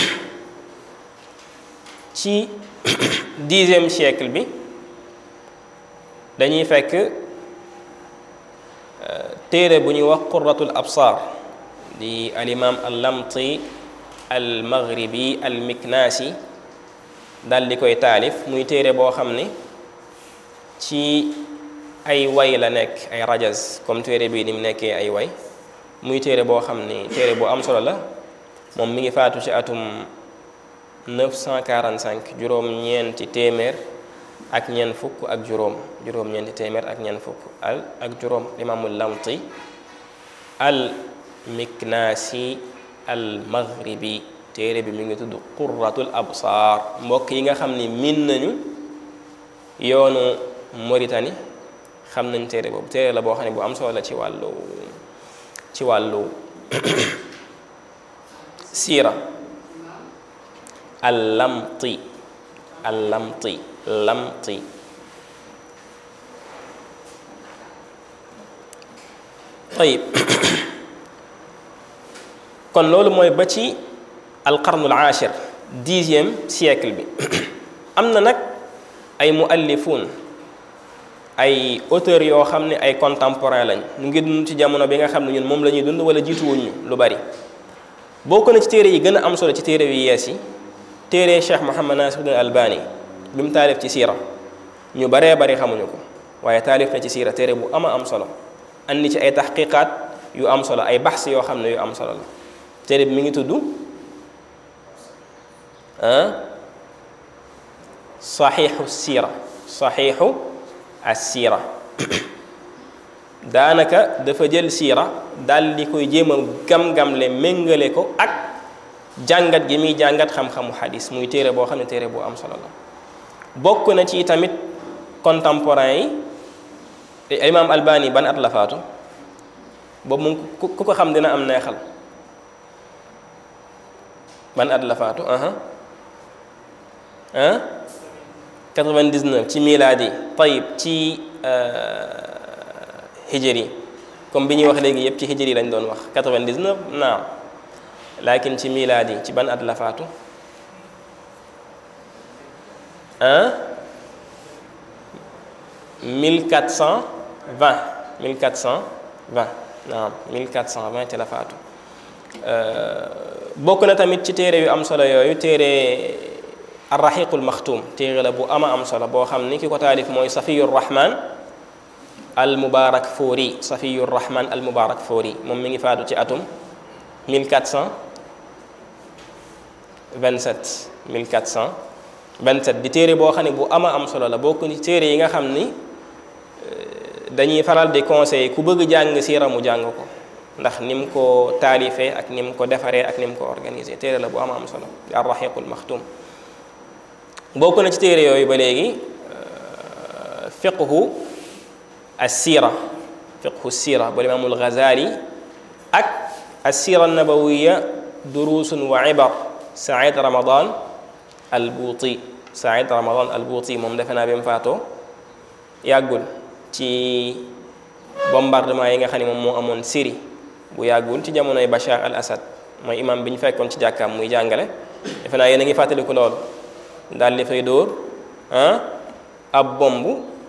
Speaker 1: ci dixième siècle bi dañuy fekk téere bu ñuy wax qurratul absar di alimam al lamti al maghribi al miknasi dal di koy taalif muy téere boo xam ni ci ay way la nekk ay rajaz comme téere bii ni mu nekkee ay way muy téere boo xam ni téere bu am solo la moom mi ngi faatu ci atum 945 juróom-ñeenti téeméer ak ñeent fukk ak juróom juróom-ñeenti téeméer ak ñeent fukk al ak juróom imaamul lamti al miknaasi al maghribi téere bi mi ngi tudd qurratul absaar mbokk yi nga xam ni min nañu yoonu Mauritanie xam nañ téere boobu téere la boo xam ne bu am solo la ci wàllu ci wàllu siira al lamti al lamti lamti tayib kon loolu mooy ba ci alqarnul ashir dixième siècle bi am na nag ay muallifun ay auteurs yoo xam ne ay contemporain lañ ñu ngi dund ci jamono bi nga xam ne ñun moom la ñuy dund wala jiituwuñu lu bari bokk na ci téere yi gën a am solo ci téere yu yees yi téere Cheikh Mouhamad Nasiruddin Albani bi mu taalif ci siira ñu baree bari xamuñu ko waaye taalif na ci siira téere bu ama am solo andi ci ay taxqiqaat yu am solo ay baxs yoo xam ne yu am solo la téere bi mi ngi tudd saxiixu siira saxiixu as-siira daanaka dafa jël siira daal di koy jéem a gam-gamle méngale ko ak jàngat gi muy jàngat xam-xamu xadis muy téere boo xam ne téere bu am solo la bokk na ci tamit contemporain yi imaam albani ban at la faatu boobu moom ku ko xam dina am neexal ban at la faatu aha ah 99 ci milaadi tayib ci hijri comme bi ñuy wax léegi yëpp ci hijri lañ doon wax 99 naam laakin ci milaadi ci ban at la faatu ah 1420 1420 naam 1420 ci la faatu bokk na tamit ci téere yu am solo yooyu téere arraxiqul maxtuum téere la bu ama am solo boo xam ni ki ko taalif mooy safiyu rahman al mubarak fóori safiyu rahman al mubarak fóori moom mi ngi faatu ci atum 1427 1427 di téere boo xam ne bu ama am solo la bokk ci téere yi nga xam ni dañuy faral di conseil ku bëgg jàng siira mu jàng ko ndax ni mu ko taalifee ak ni mu ko defaree ak ni mu ko organisé téere la bu ama am solo arraxiqul maxtuum bokk na ci téere yooyu ba léegi fiqhu assira fiqhu sira bu imaamul Ghazali ak assira nabawiya durusun wa ibar Saïd Ramadan al Buuti Saïd Ramadan al Buuti moom defe naa bi mu faatoo yàggul ci bombardement yi nga xam ne moom moo amoon Syrie bu yàggul ci jamonoy Bachar al Assad mooy imam bi ñu fekkoon ci jàkkaam muy jàngale defe naa yéen a ngi fàttaliku loolu daal di fay dóor ah ab bomb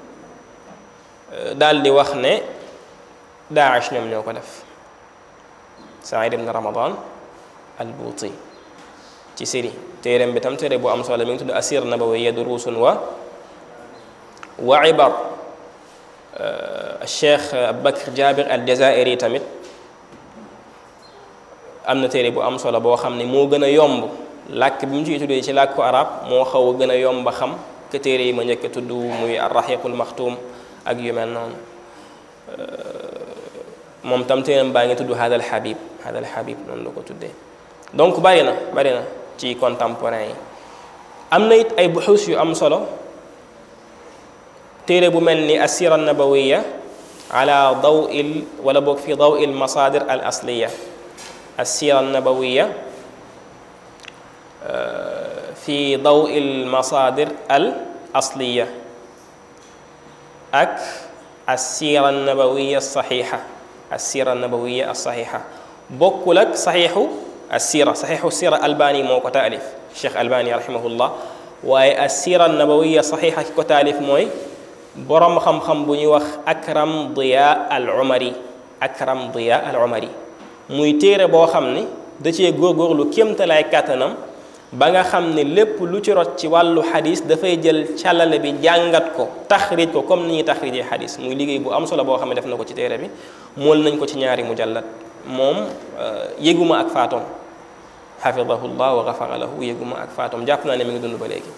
Speaker 1: daal di wax ne Daesh ñoom ñoo ko def Saïd ibn Ramadan al Buuti ci Syrie téereem bi tam téere bu am solo mi ngi tudd asir nabawiyya durusun wa wa ibar Cheikh Abubakar Jabir al Jazairi tamit am na téere bu am solo boo xam ne moo gën a yomb làkk bi mu ci tuddee ci làkku arab moo xaw a gën a yomb a xam que téere yi ma njëkk a tudd muy arraxiqul maxtuum ak yu mel noonu moom tam téeram baa ngi tudd hadal habib hadal habib noonu la ko tuddee donc bari na bari na ci contemporain yi am na it ay buxuus yu am solo téere bu mel ni assira nabawiya ala daw il wala boog fi daw il masadir al asliya assira nabawiya fi daw il masadir al asliya ak assira nabawiya saxiixa assira nabawiya saxiixa bokkul ak saxiixu assira saxiixu sira albani moo ko taalif cheikh albani rahimahullah waaye assira nabawiya saxiixa ki ko taalif mooy boroom xam-xam bu ñuy wax akram diya al umari akram diya al umari muy téere boo xam ni da cee góorgóorlu kéemtalaay kàttanam ba nga xam ne lépp lu ci rot ci wàllu xadis dafay jël càllale bi jàngat ko taxrij ko comme ni ñuy taxrijee xadis muy liggéey bu am solo boo xam ne def na ko ci téere bi mool nañ ko ci ñaari mujallat moom yéguma ak faatoom xafidahu llah wa gafara lahu yéguma ak faatoom jàpp naa ne mi ngi dund ba léegi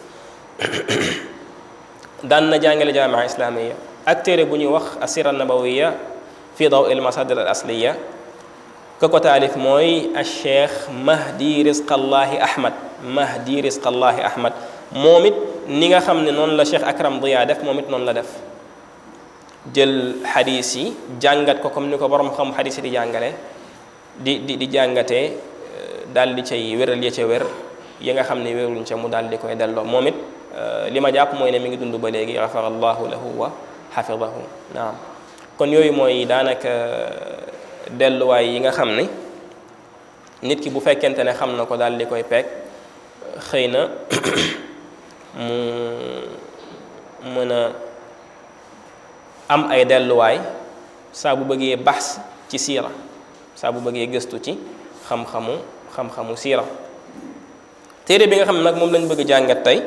Speaker 1: daan na jàngale jaamia islamiya ak téere bu ñuy wax asira nabawiya fi daw il masadir al asliya ka ko taalif mooy al cheikh mahdi risqallahi ahmad mahdi risqallahi ahmad moom it ni nga xam ne noonu la cheikh akram diya def moom it noonu la def jël xadis yi jàngat ko comme ni ko borom xam xadis yi di jàngale di di di jàngatee daal di cay wéral ya ca wér yi nga xam ne wéruñ ca mu daal di koy delloo moom it li ma jàpp mooy ne mi ngi dund ba léegi gafara allahu lahu wa xafidahu naam kon yooyu mooy daanaka delluwaay yi nga xam ni nit ki bu fekkente ne xam na ko daal di koy peeg xëy na mu mën a am ay delluwaay saa bu bëggee baxs ci siira saa bu bëggee gëstu ci xam-xamu xam-xamu siira téere bi nga xam ne nag moom lañ bëgg jàngat tey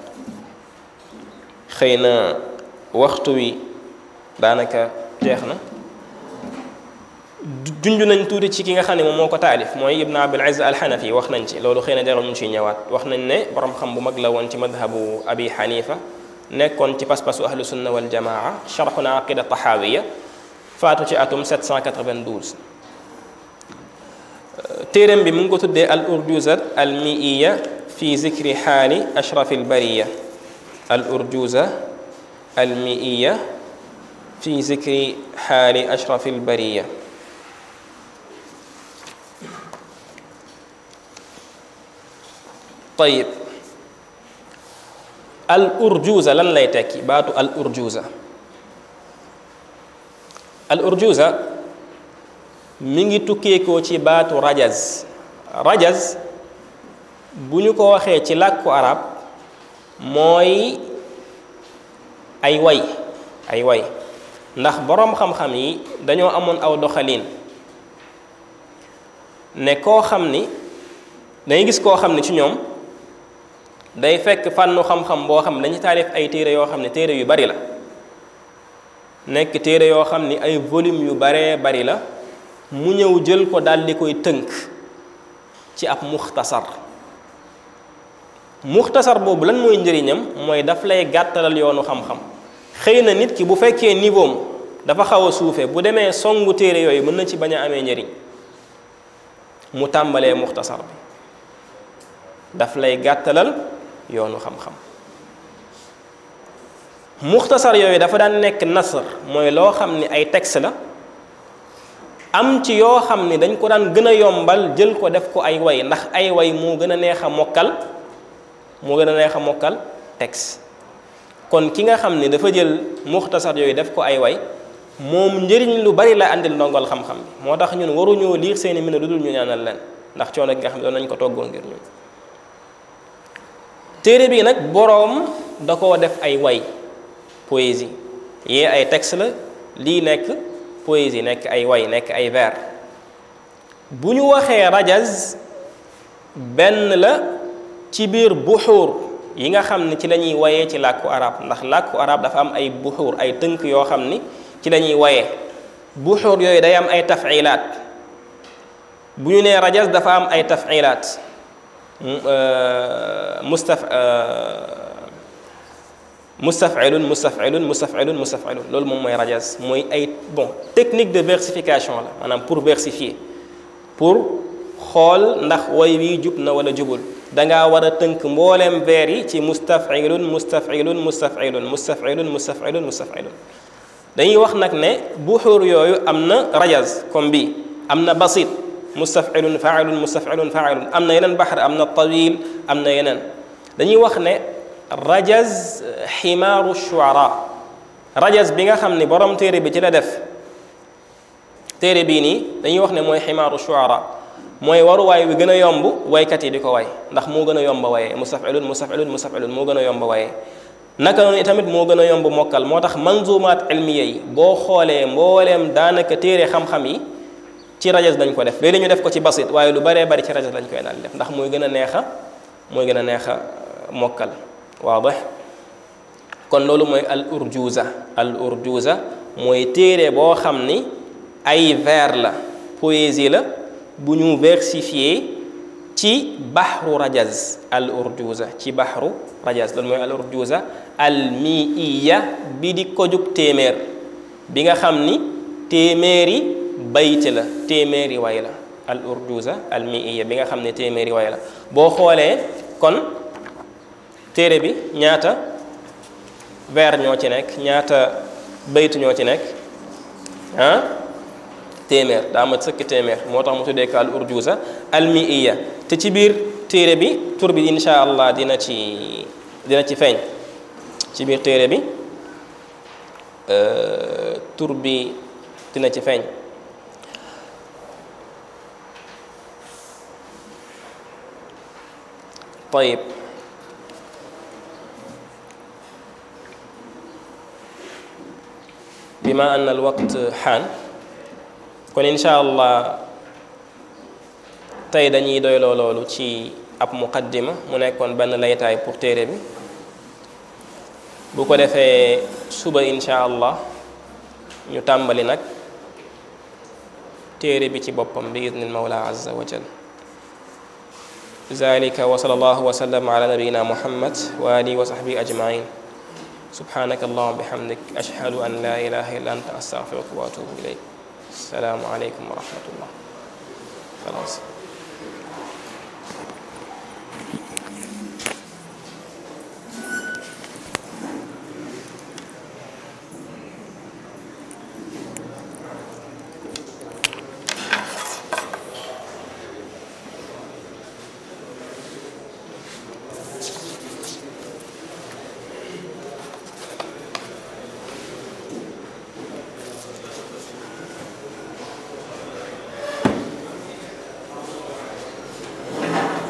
Speaker 1: xëy na waxtu wi daanaka jeex na junj nañ tuuti ci ki nga xam ne moom moo ko taalif mooy ibn abil izz alxanafi wax nañ ci loolu xëy na jarul ñu ciy ñëwaat wax nañ ne borom xam bu mag la woon ci madhabu abi xanifa nekkoon ci pas-pasu ahlu sunna wal jamaa sharxu na aqida taxaawiya faatu ci atum 792 téeram bi mu ngi ko tuddee al urjuzat al miiya fi zikri xaali ashrafi al bariya al urjuza al miiya fi zikri xaali ashrafi al bariya tayib al urjuza lan lay tekki baatu al urjuza al urjuza mi ngi tukkeekoo ci baatu rajaz rajaz bu ñu ko waxee ci làkku arab mooy ay way ay way ndax boroom xam-xam yi dañoo amoon aw doxalin ne koo xam ni dangay gis koo xam ni ci ñoom day fekk fànnu xam-xam boo xam ne dañu taalif ay téere yoo xam ne téere yu bari la nekk téere yoo xam ni ay volume yu baree bari la mu ñëw jël ko daal di koy tënk ci ab muxtasar muxtasar boobu lan mooy njëriñam mooy daf lay gàttalal yoonu xam-xam xëy na nit ki bu fekkee niveau am dafa xaw a suufee bu demee songu téere yooyu mën na ci bañ a amee njëriñ mu tàmbalee muxtasar bi daf lay gàttalal yoonu xam-xam muxtasar yooyu dafa daan nekk nasr mooy loo xam ni ay texte la am ci yoo xam ni dañ ko daan gën a yombal jël ko def ko ay way ndax ay way moo gën a neex a mokkal moo gën a neex a mokkal texte kon ki nga xam ni dafa jël muxtasar yooyu def ko ay way moom njëriñ lu bari la andil ndongol xam-xam bi moo tax ñun waruñoo liir seeni mbind lu dul ñu ñaanal leen ndax coono gi nga xam ne doon nañ ko toggoon ngir ñun téere bi nag boroom da koo def ay way poésie yee ay texte la lii nekk poésie nekk ay way nekk ay vers bu ñu waxee rajaz benn la ci biir buxuur yi nga xam ne ci la ñuy wayee ci làkku arab ndax làkku arab dafa am ay buxuur ay tënk yoo xam ni ci la ñuy wayee buxuur yooyu day am ay tafilaat bu ñu nee rajaz dafa am ay tafilaat mustaf mustafilun mustafilun mustafilun mustafilun loolu moom mooy rajaz mooy ay bon technique de versification la maanaam pour versifier pour xool ndax way wi jub na wala jubul dangaa war a tënk mbooleem vers yi ci mustafilun mustafilun mustafilun mustafilun mustafilun mustafilun dañuy wax nag ne buxuur yooyu am na rajaz comme bii am na basit mustafilun failun mustafilun failun am na yeneen baxar am na tawil am na yeneen dañuy wax ne rajaz ximaaru shuara rajaz bi nga xam ne borom téere bi ci la def téere bii nii dañuy wax ne mooy ximaaru shuara mooy waruwaay wi gën a yomb waykat yi di ko way ndax moo gën a yomb waye mustafilun mustafilun mustafilun moo gën a yomb waye naka noonu tamit moo gën a yomb mokkal moo tax manzumaat ilmiya yi boo xoolee mbooleem daanaka téere xam-xam yi ci rajaz dañ ko def léegi ñu def ko ci basit waaye lu baree bari ci rajaz lañ koy daal def ndax mooy gën a neex a mooy gën a neex a mokkal waadix kon loolu mooy al urjuza al urjuza mooy téere boo xam ni ay vers la poésie la bu ñu versifié ci baxru rajaz al urjuza ci baxru rajaz loolu mooy al urjuza al miiya bi di ko jug téeméer bi nga xam ni téeméeri bayt la téeméeri way la al urjuza al miiya bi nga xam ne téeméeri way la boo xoolee kon téere bi ñaata vers ñoo ci nekk ñaata bayt ñoo ci nekk ah téeméer daa mat sëkk téeméer moo tax mu tuddee ko al urjuza al miiya te ci biir téere bi tur bi insha allah dina ci dina ci feeñ ci biir téere bi tur bi dina ci feeñ طيب بما أن الوقت حان kon incha allah tey dañuy doyloo loolu ci ab muqaddima mu nekkoon benn laytaay pour téere bi bu ko defee suba incha allah ñu tàmbali nag téere bi ci boppam bi idnil mawla azza wa jal ذلك وصلى الله وسلم على نبينا محمد وآله وصحبه أجمعين سبحانك اللهم وبحمدك أشهد أن لا إله إلا أنت أستغفرك وأتوب إليك السلام عليكم ورحمة الله خلاص